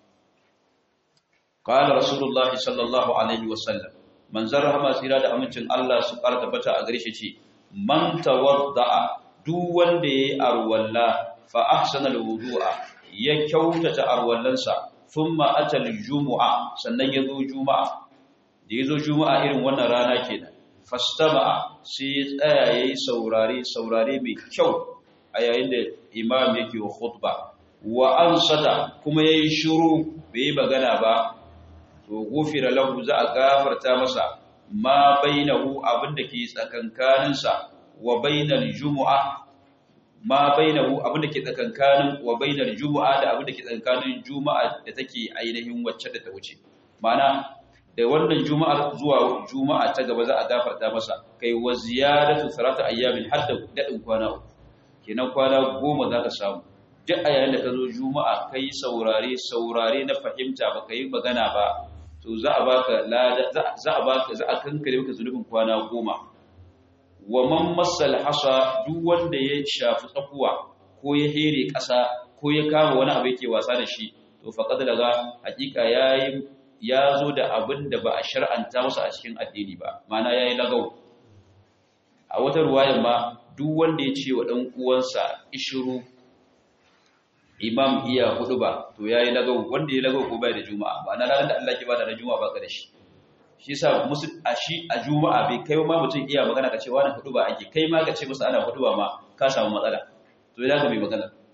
Speaker 1: qala rasulullah sallallahu alaihi wasallam man zarhama tsira da amincin Allah su fara tabbata a gare shi ce man tawadda duk wanda yayi arwalla fa ahsana alwudu'a ya kyautata arwallansa thumma atal jumu'a sannan ya zo juma'a da ya zo juma'a irin wannan rana kenan fastama'a sai ya tsaya yayi saurare saurare mai kyau a yayin da imam yake wa khutba wa ansata kuma yayi shiru bai magana ba to gufira lahu za a gafarta masa ma bainahu abinda ke tsakankaninsa wa bainal jumu'a ma bainahu abinda ke tsakankanin wa bainal jumu'a da abinda ke tsakankanin juma'a da take ainihin wacce da ta wuce ma'ana da wannan juma'ar zuwa juma'a ta gaba za a gafarta masa kai wa ziyadatu salatu ayyamin hadda dadin kwana uku kenan kwana goma zaka samu duk a yayin da ka zo juma'a kai saurare saurare na fahimta baka yi magana ba to za a baka lada za a baka za a kankare maka zunubin kwana goma wa man masal hasa duk wanda ya shafi tsakuwa ko ya here ƙasa ko ya kama wani abu yake wasa da shi to faqad daga hakika yayi ya zo da abin da ba a shar'anta masa a cikin addini ba mana yayi lagau a wata ruwayar ma duk wanda ya ce wa dan uwansa ishuru imam iya hudu ba to yayi lagau wanda ya lagau ko bai da juma'a ba na ranar da Allah ke bada na juma'a ba ka da shi shi yasa musu a shi a juma'a bai kai ma mutum iya magana ka ce wani hudu ba ake kai ma ka ce musu ana hudu ba ma ka samu matsala to ya ga mai magana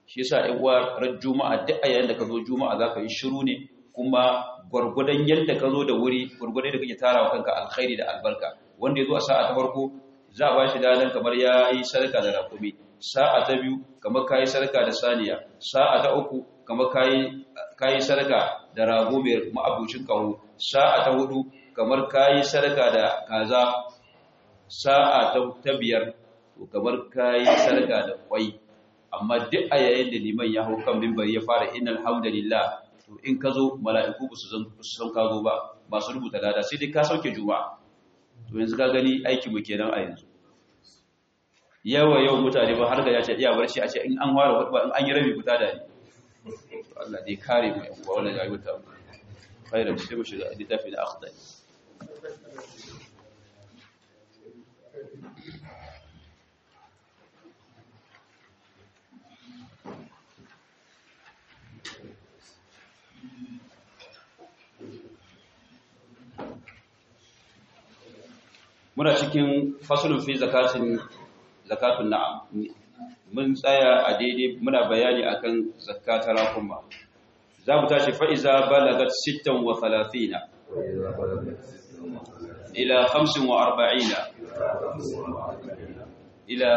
Speaker 1: shi yasa ai uwa ran juma'a duk a yayin da ka zo juma'a zaka yi shiru ne kuma gwargwadon yadda ka zo da wuri gwargwadon da kake tarawa kanka alkhairi da albarka wanda ya zo a sa'a ta farko za a ba shi dadan kamar ya yi sadaka da rakumi sa'a ta biyu kamar ka yi sadaka da saniya sa'a ta uku kamar ka yi sadaka da rago mai ma'abucin kaho sa'a ta hudu kamar ka yi sadaka da kaza sa'a ta biyar kamar ka yi sadaka da kwai amma duk a yayin da liman ya hau kan mimbar ya fara innal hamdalillah to in ka zo mala'iku ba su san ka zo ba masu rubuta lada sai dai ka sauke juma'a to yanzu ka gani aiki mu kenan a yanzu yawa yau mutane ba har ga ya ce iya barci a ce in an ware wadda in an yi rabi fita da ni Allah dai kare mu yan uwa wannan ya yi ta khairan sai mu shiga littafi na akhdari muna cikin fasulun fi zakatin zakatun na'am mun tsaya a daidai muna bayani akan zakatar rakuma za mu tashi fa'iza balagat 36 ila 45 ila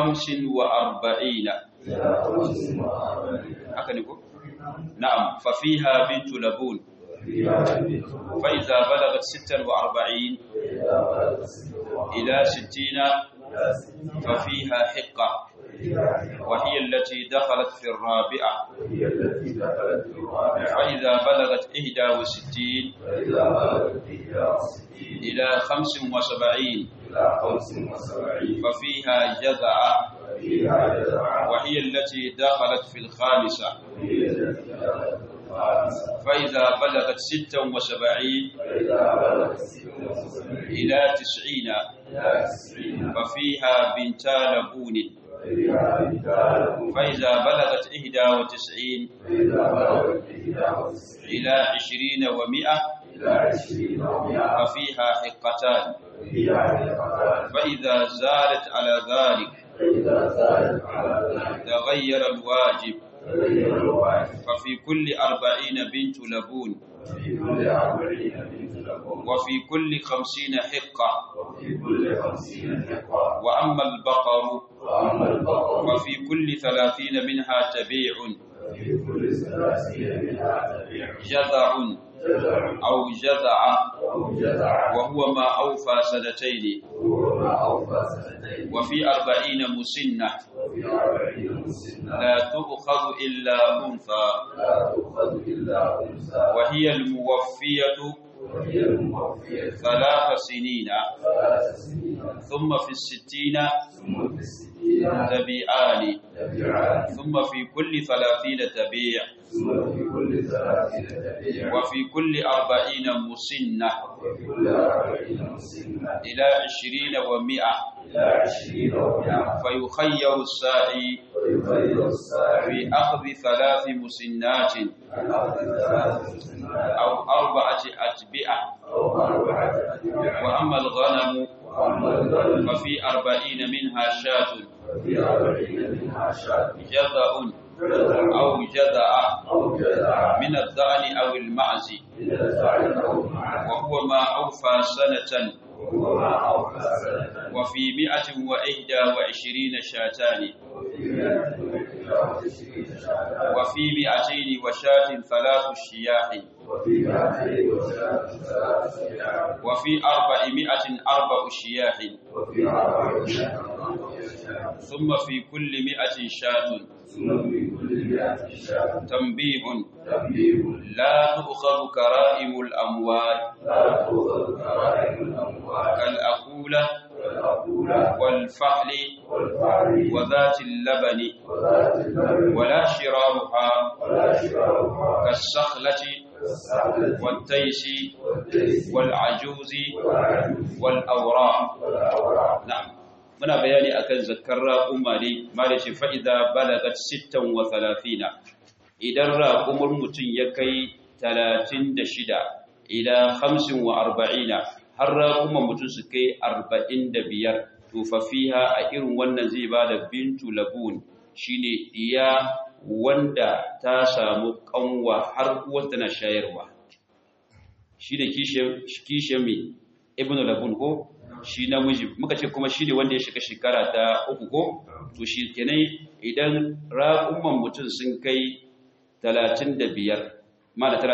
Speaker 1: 45 haka ne ko na'am fa fiha bintu labun فإذا بلغت ستا وأربعين إلى ستين ففيها حقة وهي التي دخلت في الرابعة فإذا بلغت إحدى وستين إلى خمس وسبعين ففيها جذعة وهي التي دخلت في الخامسة فإذا بلغت ستا وسبعين إلى تسعين ففيها بنتا لبون فإذا بلغت إحدى وتسعين إلى عشرين ومئة ففيها حقتان فإذا زادت على ذلك تغير الواجب ففي كل أربعين بنت لبون وفي كل خمسين حقة وأما البقر وفي كل ثلاثين منها تبيع جذع أو جذع وهو ما أوفى سنتين وفي أربعين مسنة لا تؤخذ إلا أنثى وهي الموفية ثلاث سنين ثم في الستين تبيعان ثم في كل ثلاثين تبيع وفي كل أربعين مسنة إلى عشرين ومئة فيخير الساعي في أخذ ثلاث مسنات أو أربعة أتبعة وأما الغنم ففي أربعين منها شاة جذع أو جذع من الضأن أو المعز وهو ما أوفى سنة وفي مئة وإحدى وعشرين شاتان وفي مئتين وشاة ثلاث شياح وفي أربعمائة أربع شياح ثم في كل مئة شاة تنبيه لا تؤخذ كرائم الأموال كالأقولة والفحل وذات اللبن ولا شرارها كالسخلة والتيس والعجوز والأوراق نعم muna bayani akan zakkar raƙuma ne ma da ce fa'iza balagat sittan wa talafina idan raƙumar mutum ya kai talatin da shida ila hamsin wa arba'ina har raƙumar mutum su kai arba'in da biyar tufafiha a irin wannan zai ba da bintu labun shi ne ɗiya wanda ta samu kanwa har uwar tana shayarwa shi da kishiyar mai ibn labun ko shi namiji muka ce kuma shi ne wanda ya shiga shekara ta uku ko to shi kenan idan raƙumman mutum sun kai 35 ma da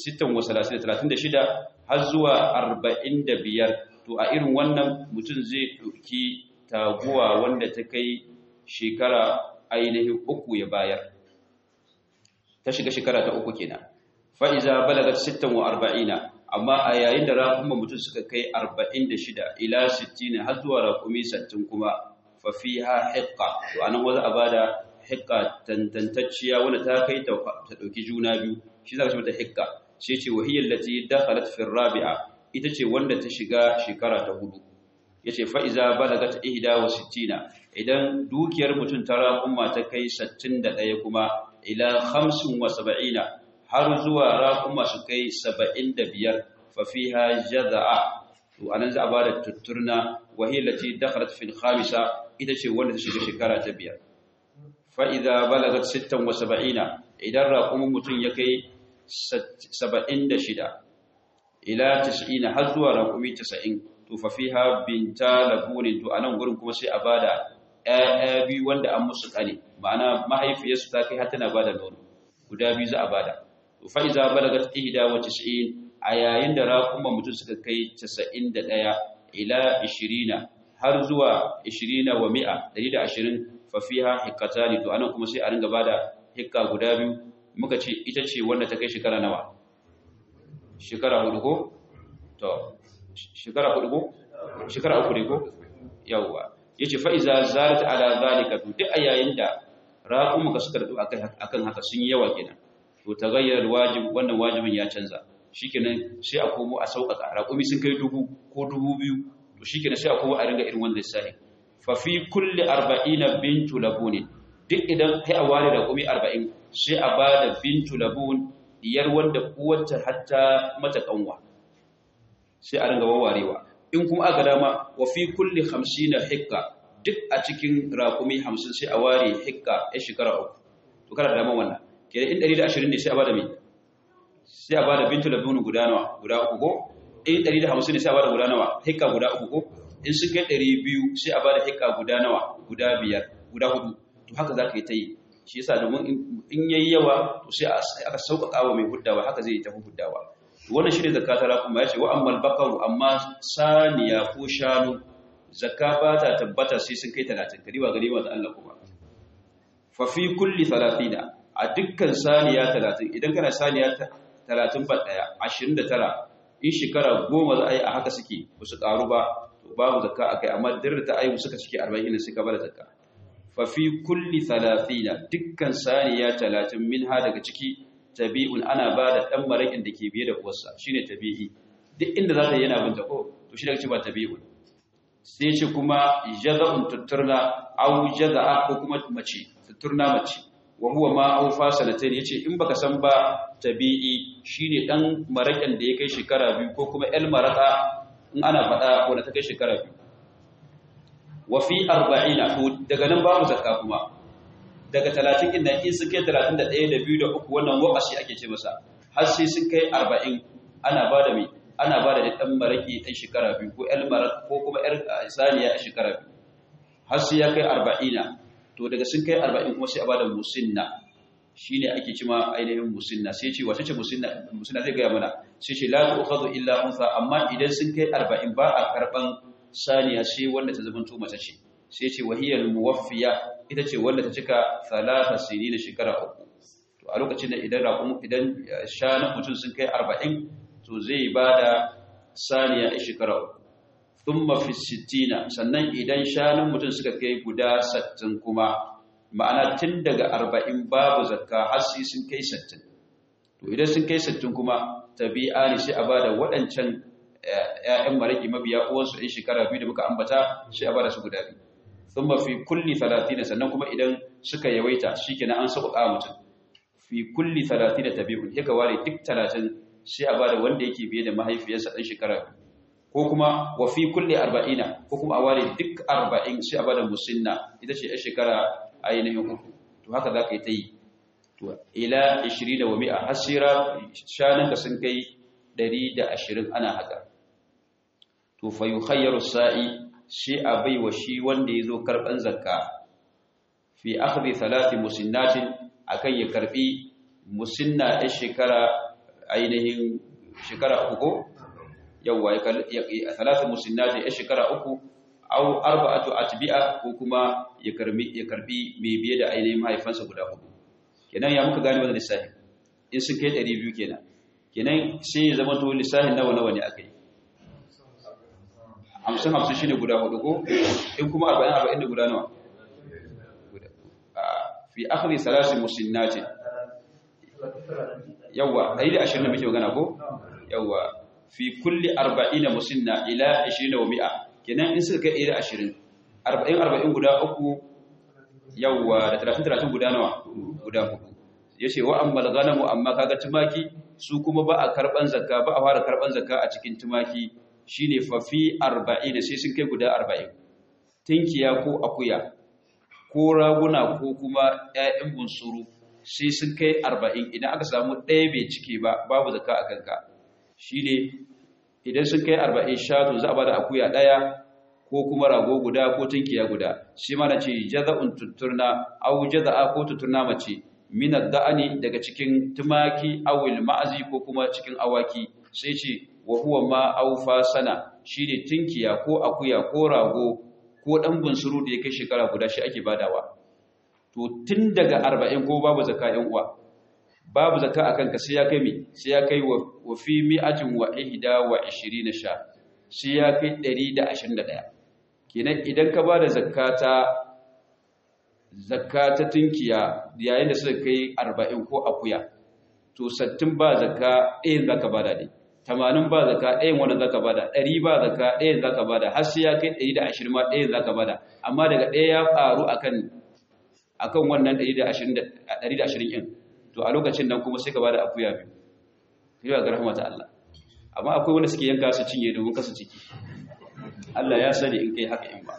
Speaker 1: 36 har zuwa 45 to a irin wannan mutum zai ɗauki taguwa wanda ta kai shekara ainihin uku ya bayar ta shiga shekara ta uku kenan fa'iza balagat 46 amma a yayin da raƙumman mutum suka kai 46 ila 60 har zuwa raƙumi 60 kuma fafiha hiqqa to anan wanda a bada hiqqa tantantacciya wanda ta kai ta dauki juna biyu shi zaka ce mata hiqqa sai ce wahiyal lati dakhalat fi rabi'a ita ce wanda ta shiga shekara ta hudu yace fa iza balagat 61 idan dukiyar mutum ta raƙumma ta kai 61 kuma ila 75 har zuwa raƙumma su kai 75 fa fiha jazaa to anan za a bada tutturna wahiyal lati dakhalat fi al-khamisa ita ce wanda ta shiga shekara ta biyar fa'iza balagat 76 idan raƙumin mutum ya kai 76 ila 90 har zuwa raƙumi 90 to fafiha binta labunin to a nan gurin kuma sai a bada ‘ya'ya biyu wanda an musu ƙane ma'ana mahaifiyarsu ta kai har tana bada nono guda biyu za a bada to fa'iza balagat ihda wa 90 a yayin da raƙumin mutum suka kai 91 ila 20 har zuwa 20 wa mi'a 120 fa fiha hiqqatani to anan kuma sai a ringa bada hikka guda biyu muka ce ita ce wanda ta kai shekara nawa shekara hudu ko to shekara hudu ko shekara uku ne ko yawa yace fa iza zalat ala zalika to duk ayayin da raqum ka suka radu akan haka sun yi yawa kenan to tagayyar wajib wannan wajibin ya canza shikenan sai a komo a sauƙaƙa raqumi sun kai dubu ko dubu biyu to shikenan sai a komo a ringa irin wanda sai fa fi kulli 40 bintu labun duk idan kai a ware raqumi 40 sai a bada bintu labun diyar wanda uwarta hatta mata kanwa sai a ringa wawarewa in kuma aka dama wa fi kulli 50 hikka duk a cikin raqumi 50 sai a ware hikka ya shekara uku to kana da dama wannan kenan in 120 ne sai a bada me sai a bada bintu labun guda nawa guda uku ko in 150 ne sai a bada guda nawa hikka guda uku ko in sun kai 200 sai a bada hikka guda nawa guda biyar guda hudu to haka zaka yi ta yi shi yasa domin in yayi yawa to sai aka sauƙaƙa wa mai huddawa haka zai tafi huddawa wannan shine zakata ra kuma yace wa ammal baqaru amma saniya ko shanu zakka ba ta tabbata sai sun kai 30 kadi ba gari da Allah kuma fa fi kulli 30 a dukkan saniya 30 idan kana saniya 30 ba daya 29 in shekara goma za a yi a haka suke ba su karu ba to babu zakka akai amma dirra ta ayu suka cike 40 ne suka bada zakka fafi kulli talatina dukkan saniya talatin min ha daga ciki tabi'un ana ba da ɗan maraƙin da ke biye da uwarsa shi ne tabi'i duk inda za ta yi yana binta ko to shi daga ci ba tabi'un sai ce kuma jaza'un tutturna au jaza'a ko kuma mace tutturna mace wa huwa ma au fasalatain yace in baka san ba tabi'i shine dan maraƙin da ya kai shekara biyu ko kuma el maraka in ana faɗa wanda ta kai shekara biyu wa fi arba'ina to daga nan babu zakka kuma daga 30 din nan in sun kai 31 da 2 da 3 wannan waqashi ake ce masa har sai sun kai 40 ana bada mai ana bada da dan maraki dan shekara biyu ko el marak ko kuma yar saniya a shekara biyu har sai ya kai 40 to daga sun kai 40 kuma sai a bada musinna shine ake cima ainihin musinna sai ce wace ce musinna musinna zai ga mana sai ce la tu'khadhu illa unsa amma idan sun kai 40 ba a karban saniya sai wanda ta zama mace ce sai ce wahiyar muwaffiya ita ce wanda ta cika salata sini da shekara uku to a lokacin da idan raƙun idan shanun mutum sun kai arba'in to zai ba da saniya a shekara uku thumma fi sittina sannan idan shanun mutum suka kai guda sattin kuma ma'ana tun daga arba'in babu zakka har sai sun kai sattin to idan sun kai sattin kuma tabi'a ne sai a ba da waɗancan ‘ya'yan maraƙi mabiya uwansu in shekara biyu da muka ambata shi a bada su guda biyu sun mafi kulli talatina sannan kuma idan suka yawaita shi kenan an sauƙaƙa mutum fi kulli talatina tabi'un ya ware duk talatin shi a bada wanda yake biye da mahaifiyarsa ɗan shekara biyu ko kuma wa fi kulli arba'ina ko kuma a ware duk arba'in shi a bada musinna ita ce ‘yan shekara ainihin uku to haka za ka yi ta yi to ila 20 wa mi'a hasira shanan ka sun kai 120 ana haka to fa yukhayyaru sa'i shi abai wa shi wanda yazo karban zakka fi akhdhi thalathi musinnatin akan ya karbi musinna ɗin shekara ainihin shekara uku yawwa ya talata musinnati ya shekara uku au arba'atu atbi'a ko kuma ya karbi ya karbi mai biye da ainihin mahaifansa guda hudu kenan ya muka gane wannan lissafi in sun kai 200 kenan kenan sai ya zama to lissafin nawa nawa ne akai 50 50 shine guda hudu ko in kuma 40 40 da guda nawa fi akhri salasi musinnati yawa 120 da muke magana ko yawa fi kulli 40 musinna ila 20 wa mi'a kenan in suka kai 120 40 40 guda uku yawa da 30 30 guda nawa guda hudu yace wa ammal ghanamu amma kaga tumaki su kuma ba a karban zakka ba a fara karban zakka a cikin tumaki shine fa fi 40 sai sun kai guda 40 tinkiya ko akuya ko raguna ko kuma ƴaƴan bunsuru sai sun kai arba'in idan aka samu ɗaya bai cike ba babu zaka a kanka shi ne idan sun kai arba'in shatu za a ba da akuya ɗaya ko kuma rago guda ko tunkiya guda shi mana ce jaza'un tutturna au jaza'a ko tutturna mace minar da'ani daga cikin tumaki awil ma'azi ko kuma cikin awaki sai ce wa huwa ma aufa sana shine tunkiya ko akuya ko rago ko ɗan bunsuru da ya kai shekara guda shi ake badawa to tun daga arba'in ko babu zaka yan uwa babu zaka a kanka sai ya kai mi sai ya kai wa fi mi'atin wa ihda wa ishirina sha sai ya kai ɗari da ashirin da ɗaya kenan idan ka ba da zakata zakata tunkiya yayin da suka kai arba'in ko akuya to sattin ba zaka ɗayan zaka ba da ɗaya tamanin ba zaka ɗayan wanda zaka bada ɗari ba zaka ɗayan zaka bada har sai ya kai ɗari da ashirin ma ɗayan zaka bada amma daga ɗaya ya ƙaru akan akan wannan ɗari da ashirin ɗari da ashirin ɗin to a lokacin nan kuma sai ka bada akuya biyu sai ga rahmata Allah amma akwai wanda suke yanka su cinye domin kasu ciki Allah ya sani in kai haka in ba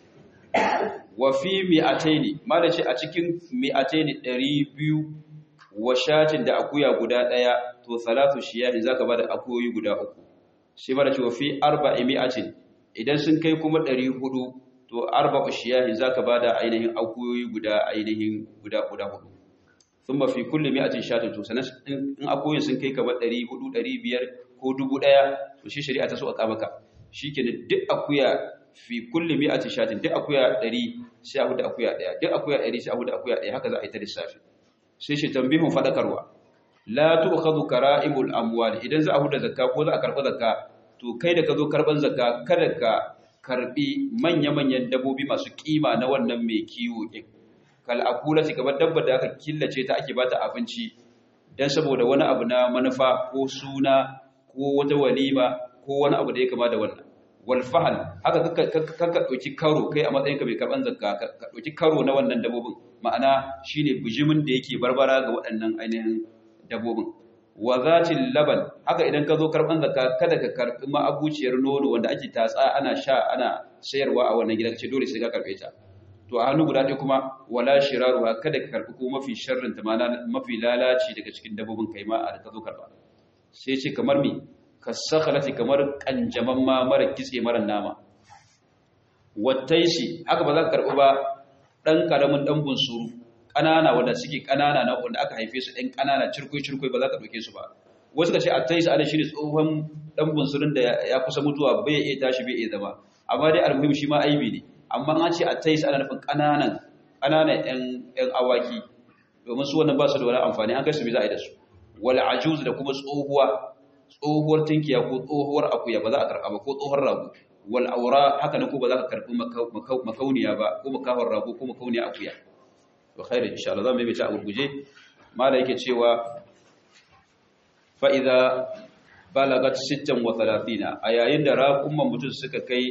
Speaker 1: wa fi mi'ataini malaci a cikin mi'ataini ɗari biyu wa shatin da akuya guda ɗaya to salatu shiyahi zaka bada akuyoyi guda uku sai bada cewa fi arba'i mi'atin idan sun kai kuma 400 to arba'u shiyahi zaka bada ainihin akuyoyi guda ainihin guda guda hudu thumma fi kulli mi'atin shatin to sanan in akuyoyin sun kai kamar 400 500 ko 1000 to shi shari'a ta so a kabaka shikenan duk akuya fi kulli mi'atin shatin duk akuya 100 sai a huda akuya daya duk akuya 100 sai a huda akuya daya haka za a yi ta lissafi sai shi tambihun fadakarwa la tu'khadhu kara'imul amwal idan za a huda zakka ko za a karba zakka to kai da ka zo karban zakka kada ka karbi manya-manyan dabbobi masu kima na wannan mai kiwo din kal akulati kamar dabbar da aka killace ta ake bata abinci dan saboda wani abu na manufa ko suna ko wata walima ko wani abu da ya kama da wannan wal fahal haka ka dauki karo kai a matsayinka mai karban zakka ka dauki karo na wannan dabbobin ma'ana shine bijimin da yake barbara ga waɗannan ainihin dabbobin wa zatil laban haka idan ka zo karban zakka kada ka karbi ma'abuciyar nono wanda ake tatsa ana sha ana sayarwa a wannan gida kace dole sai ka karbe ta to a hannu guda ɗaya kuma wala shiraruha kada ka karbi ko mafi sharrin ta ma'ana mafi lalaci daga cikin dabbobin kai ma a ka zo karba sai ce kamar me kasakhalati kamar kanjaman ma mara kitse mara nama wattaishi haka ba za ka karbi ba ɗan ƙaramin ɗan bunsuru ƙanana wanda suke ƙanana na wanda aka haife su ɗan ƙanana cirkwai-cirkwai ba za ka ɗauke su ba wasu ka ce a taisa ana shi ne tsohon ɗan bunsurun da ya kusa mutuwa bai iya tashi bai iya zama amma dai almuhim shi ma aibi ne amma an ce a taisa ana nufin ƙananan ƙananan ƴan awaki domin su wannan ba su da wani amfani an kai su bai za a yi da su wal ajuz da kuma tsohuwa tsohuwar tinkiya ko tsohuwar akuya ba za a karɓa ba ko tsohuwar rago wal aura haka nan ko ba za ka karbi makauniya ba ko makahon rago ko makauniya akuya to khairu insha Allah zamu yi ta gurguje mala yake cewa fa idza balagat 36 a yayin da raqumman mutum suka kai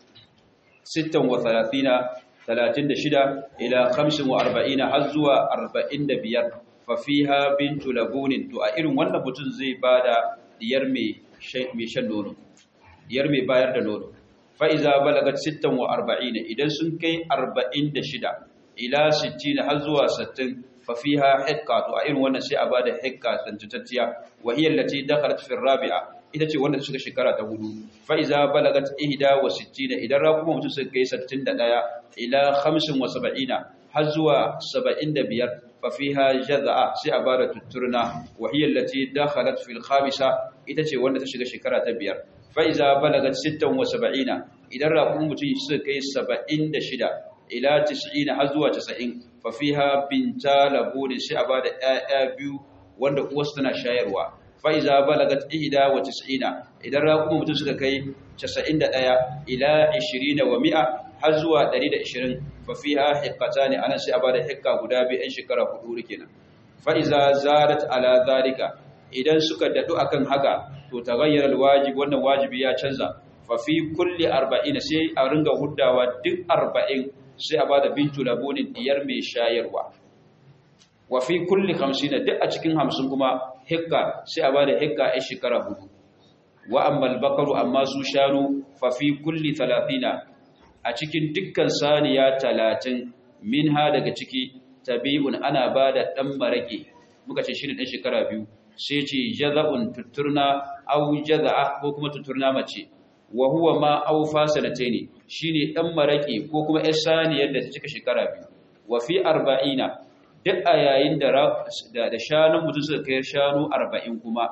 Speaker 1: 36 36 ila 45 har zuwa 45 fa fiha bintu labunin to a irin wannan mutum zai bada diyar mai shan nono diyar mai bayar da nono fa'iza balagat 46 idan sun kai 46 ila 60 har zuwa 60 fa fiha hikka to a irin wannan sai a bada hikka tantacciya wa hiya allati dakhalat fi rabi'a ita ce wanda ta shiga shekara ta hudu fa iza balagat ihda wa sittina idan raƙuma mutum suka kai 61 ila 75 har zuwa 75 fa fiha jaz'a sai a bada tutturna wa hiya allati dakhalat fi al-khamisa ita ce wanda ta shiga shekara ta biyar fa iza balagat 76 idan raƙuma mutum suka kai 76 ila 90 har zuwa 90 fa fiha binta labuni sai a bada ƴaƴa biyu wanda uwarsu tana shayarwa fa'iza balagat ihda wa tis'ina idan raƙuma mutum suka kai 91 ila 20 wa mi'a har zuwa 120 fa fiha hiqqatani anan sai a bada hiqqa guda biyu ɗan shekara hudu kenan fa'iza zarat ala zalika idan suka dadu akan haka to taghayyara alwajib wannan wajibi ya canza fa fi kulli 40 sai a ringa huddawa duk 40 sai a bada bintu labunin diyar mai shayarwa wa fi kulli 50 duk a cikin 50 kuma hikka sai a bada hikka a shekara hudu wa ammal bakaru amma su shanu fa fi kulli 30 a cikin dukkan saniya 30 minha daga ciki tabi'un ana bada dan marake muka ce shine dan shekara biyu sai ce jaza'un tuturna aw jaza'a ko kuma tuturna mace wa huwa ma aw fasalataini shine dan marake ko kuma yar saniyar da ta cika shekara biyu wa fi 40 duk a yayin da da shanun mutum suka kai shanu 40 kuma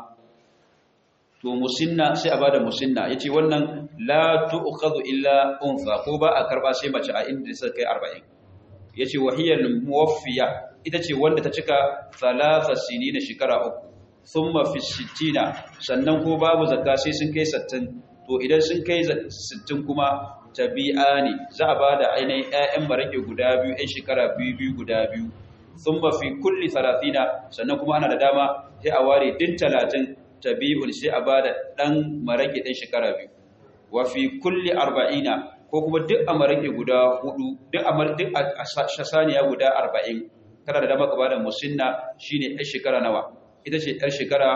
Speaker 1: to musinna sai a bada musinna yace wannan la tu'khadhu illa unfa ko ba a karba sai mace a inda suka kai 40 yace wahiyal muwaffiya ita ce wanda ta cika thalatha sinina shekara uku thumma fi sittina sannan ko babu zakka sai sun kai 60 to idan sun kai 60 kuma tabi'ani za a bada ainihin ƴaƴan marake guda biyu ƴan shekara biyu biyu guda biyu thumma fi kulli 30 sannan kuma ana da dama sai a ware din 30 tabi'un sai a bada dan marake din shekara biyu wa fi kulli 40 ko kuma duk a marake guda hudu duk a duk a saniya guda 40 kana da dama ka bada musinna shine ɗan shekara nawa ita ce ɗan shekara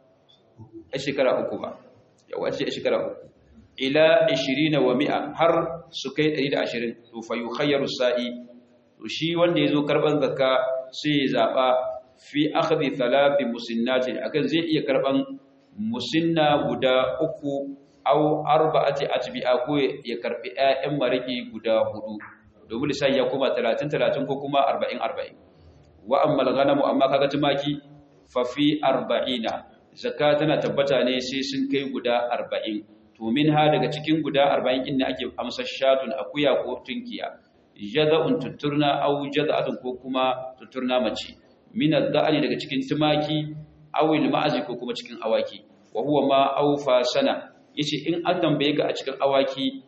Speaker 1: ɗan shekara uku ba yawa ce ɗan shekara uku ila 20 wa mi'a har su kai 120 to fa yukhayyaru sa'i to shi wanda yazo karban zakka sai ya zaba fi akhdhi thalathi musinnatin akan zai iya karban musinna guda uku aw arba'ati atbi'a ko ya karbi ƴaƴan mariki guda hudu domin sai ya kuma 30 30 ko kuma 40 40 wa amma al-ghanamu amma kaga tumaki fa fi 40 zakka tana tabbata ne sai sun kai guda 40 to minha daga cikin guda 40 inda ake amsa shatun akuya ko tunkiya jaza'un tuturna aw jaza'atun ko kuma tuturna mace min ad-da'ani daga cikin tumaki aw al-ma'azi ko kuma cikin awaki wa huwa ma awfa sana yace in an tambaye ka a cikin awaki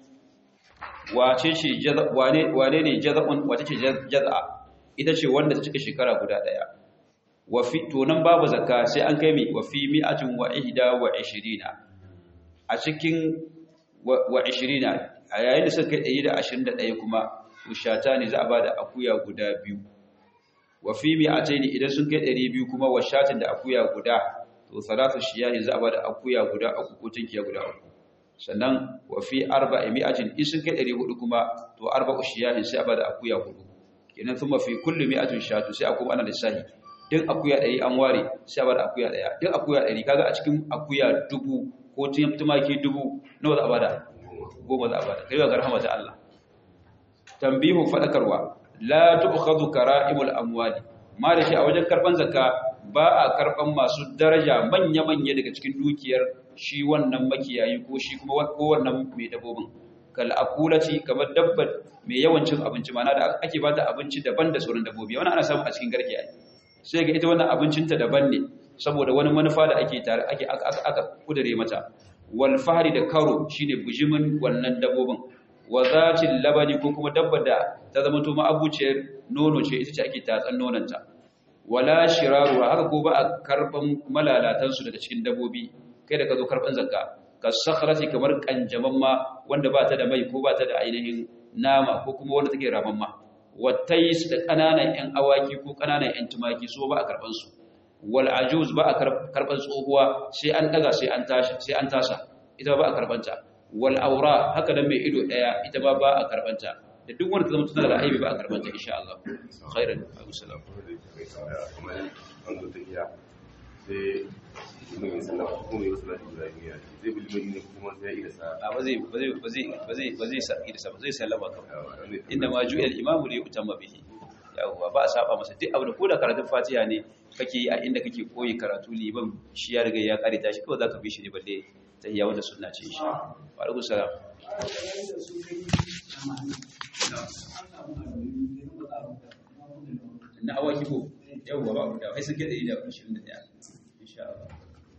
Speaker 1: wace ce jaza wane wane ne jaza'un wace ce jaza'a ita ce wanda ta cika shekara guda daya wa fi to nan babu zakka sai an kai mi wa fi mi'atin wa ihda wa 20 a cikin wa 20 a yayin da suka kai 121 kuma ushata ne za a bada akuya guda biyu wa fi mi'ataini idan sun kai 200 kuma washatin da akuya guda to salatu shiyahi za a bada akuya guda uku ko tinkiya guda uku sannan wa fi arba'i mi'atin in sun kai 400 kuma to arba'u shiyahi sai a bada akuya hudu kenan thumma fi kulli mi'atin shatu sai a kuma ana lissahi duk akuya 100 an ware sai a bada akuya daya duk akuya 100 kaga a cikin akuya dubu ko tumaki dubu nawa za a bada goma za a bada kai ga rahama ta Allah tambihu fadakarwa la tu'khadhu kara'imul amwali ma da shi a wajen karban zakka ba a karban masu daraja manya manya daga cikin dukiyar shi wannan makiyayi ko shi kuma ko wannan mai dabbobin kal akulati kamar dabbar mai yawan cin abinci mana da ake bata abinci daban da sauran dabbobi wannan ana samu a cikin garke ai sai ga ita wannan abincinta daban ne saboda wani manufa da ake tare ake aka kudure mata wal fahri da karo shine bujimin wannan dabbobin wa zatil labani ko kuma dabbar da ta zama to ma'abuciyar nono ce ita ce ake tatsan nonanta wala shiraru haka ko ba a karban malalatan su daga cikin dabbobi kai da ka zo karban zakka ka sakhrati kamar kanjaman ma wanda ba ta da mai ko ba ta da ainihin nama ko kuma wanda take raman ma wattais da kananan yan awaki ko kananan yan tumaki so ba a karban su wal ajuz ba a karban tsohuwa sai an daga sai an tashi sai an tasa ita ba a karbanta wal aura haka da mai ido daya ita ba ba a karbanta da duk wanda ta zama tana da aibi ba a karɓar ta insha Allah khairan abu salam
Speaker 2: kuma an zo tafiya sai mun yi sallama kuma yi wasu lafi guda biyu zai bi limani ne kuma sai ya ida sa
Speaker 1: a ba zai ba zai ba zai ba zai ba zai sa ba zai sallama kan inda ma ju'al al-imamu li yutamma bihi yawwa ba a saba masa duk abu da ko da karatun fatiha ne kake yi a inda kake koyi karatu liban shi ya riga ya kare ta shi kawai zaka bi shi ne balle tahiyya wanda sunna ce insha Allah wa alaikum salam na awaki ko yawwa ba da kai sun kede da 21 insha Allah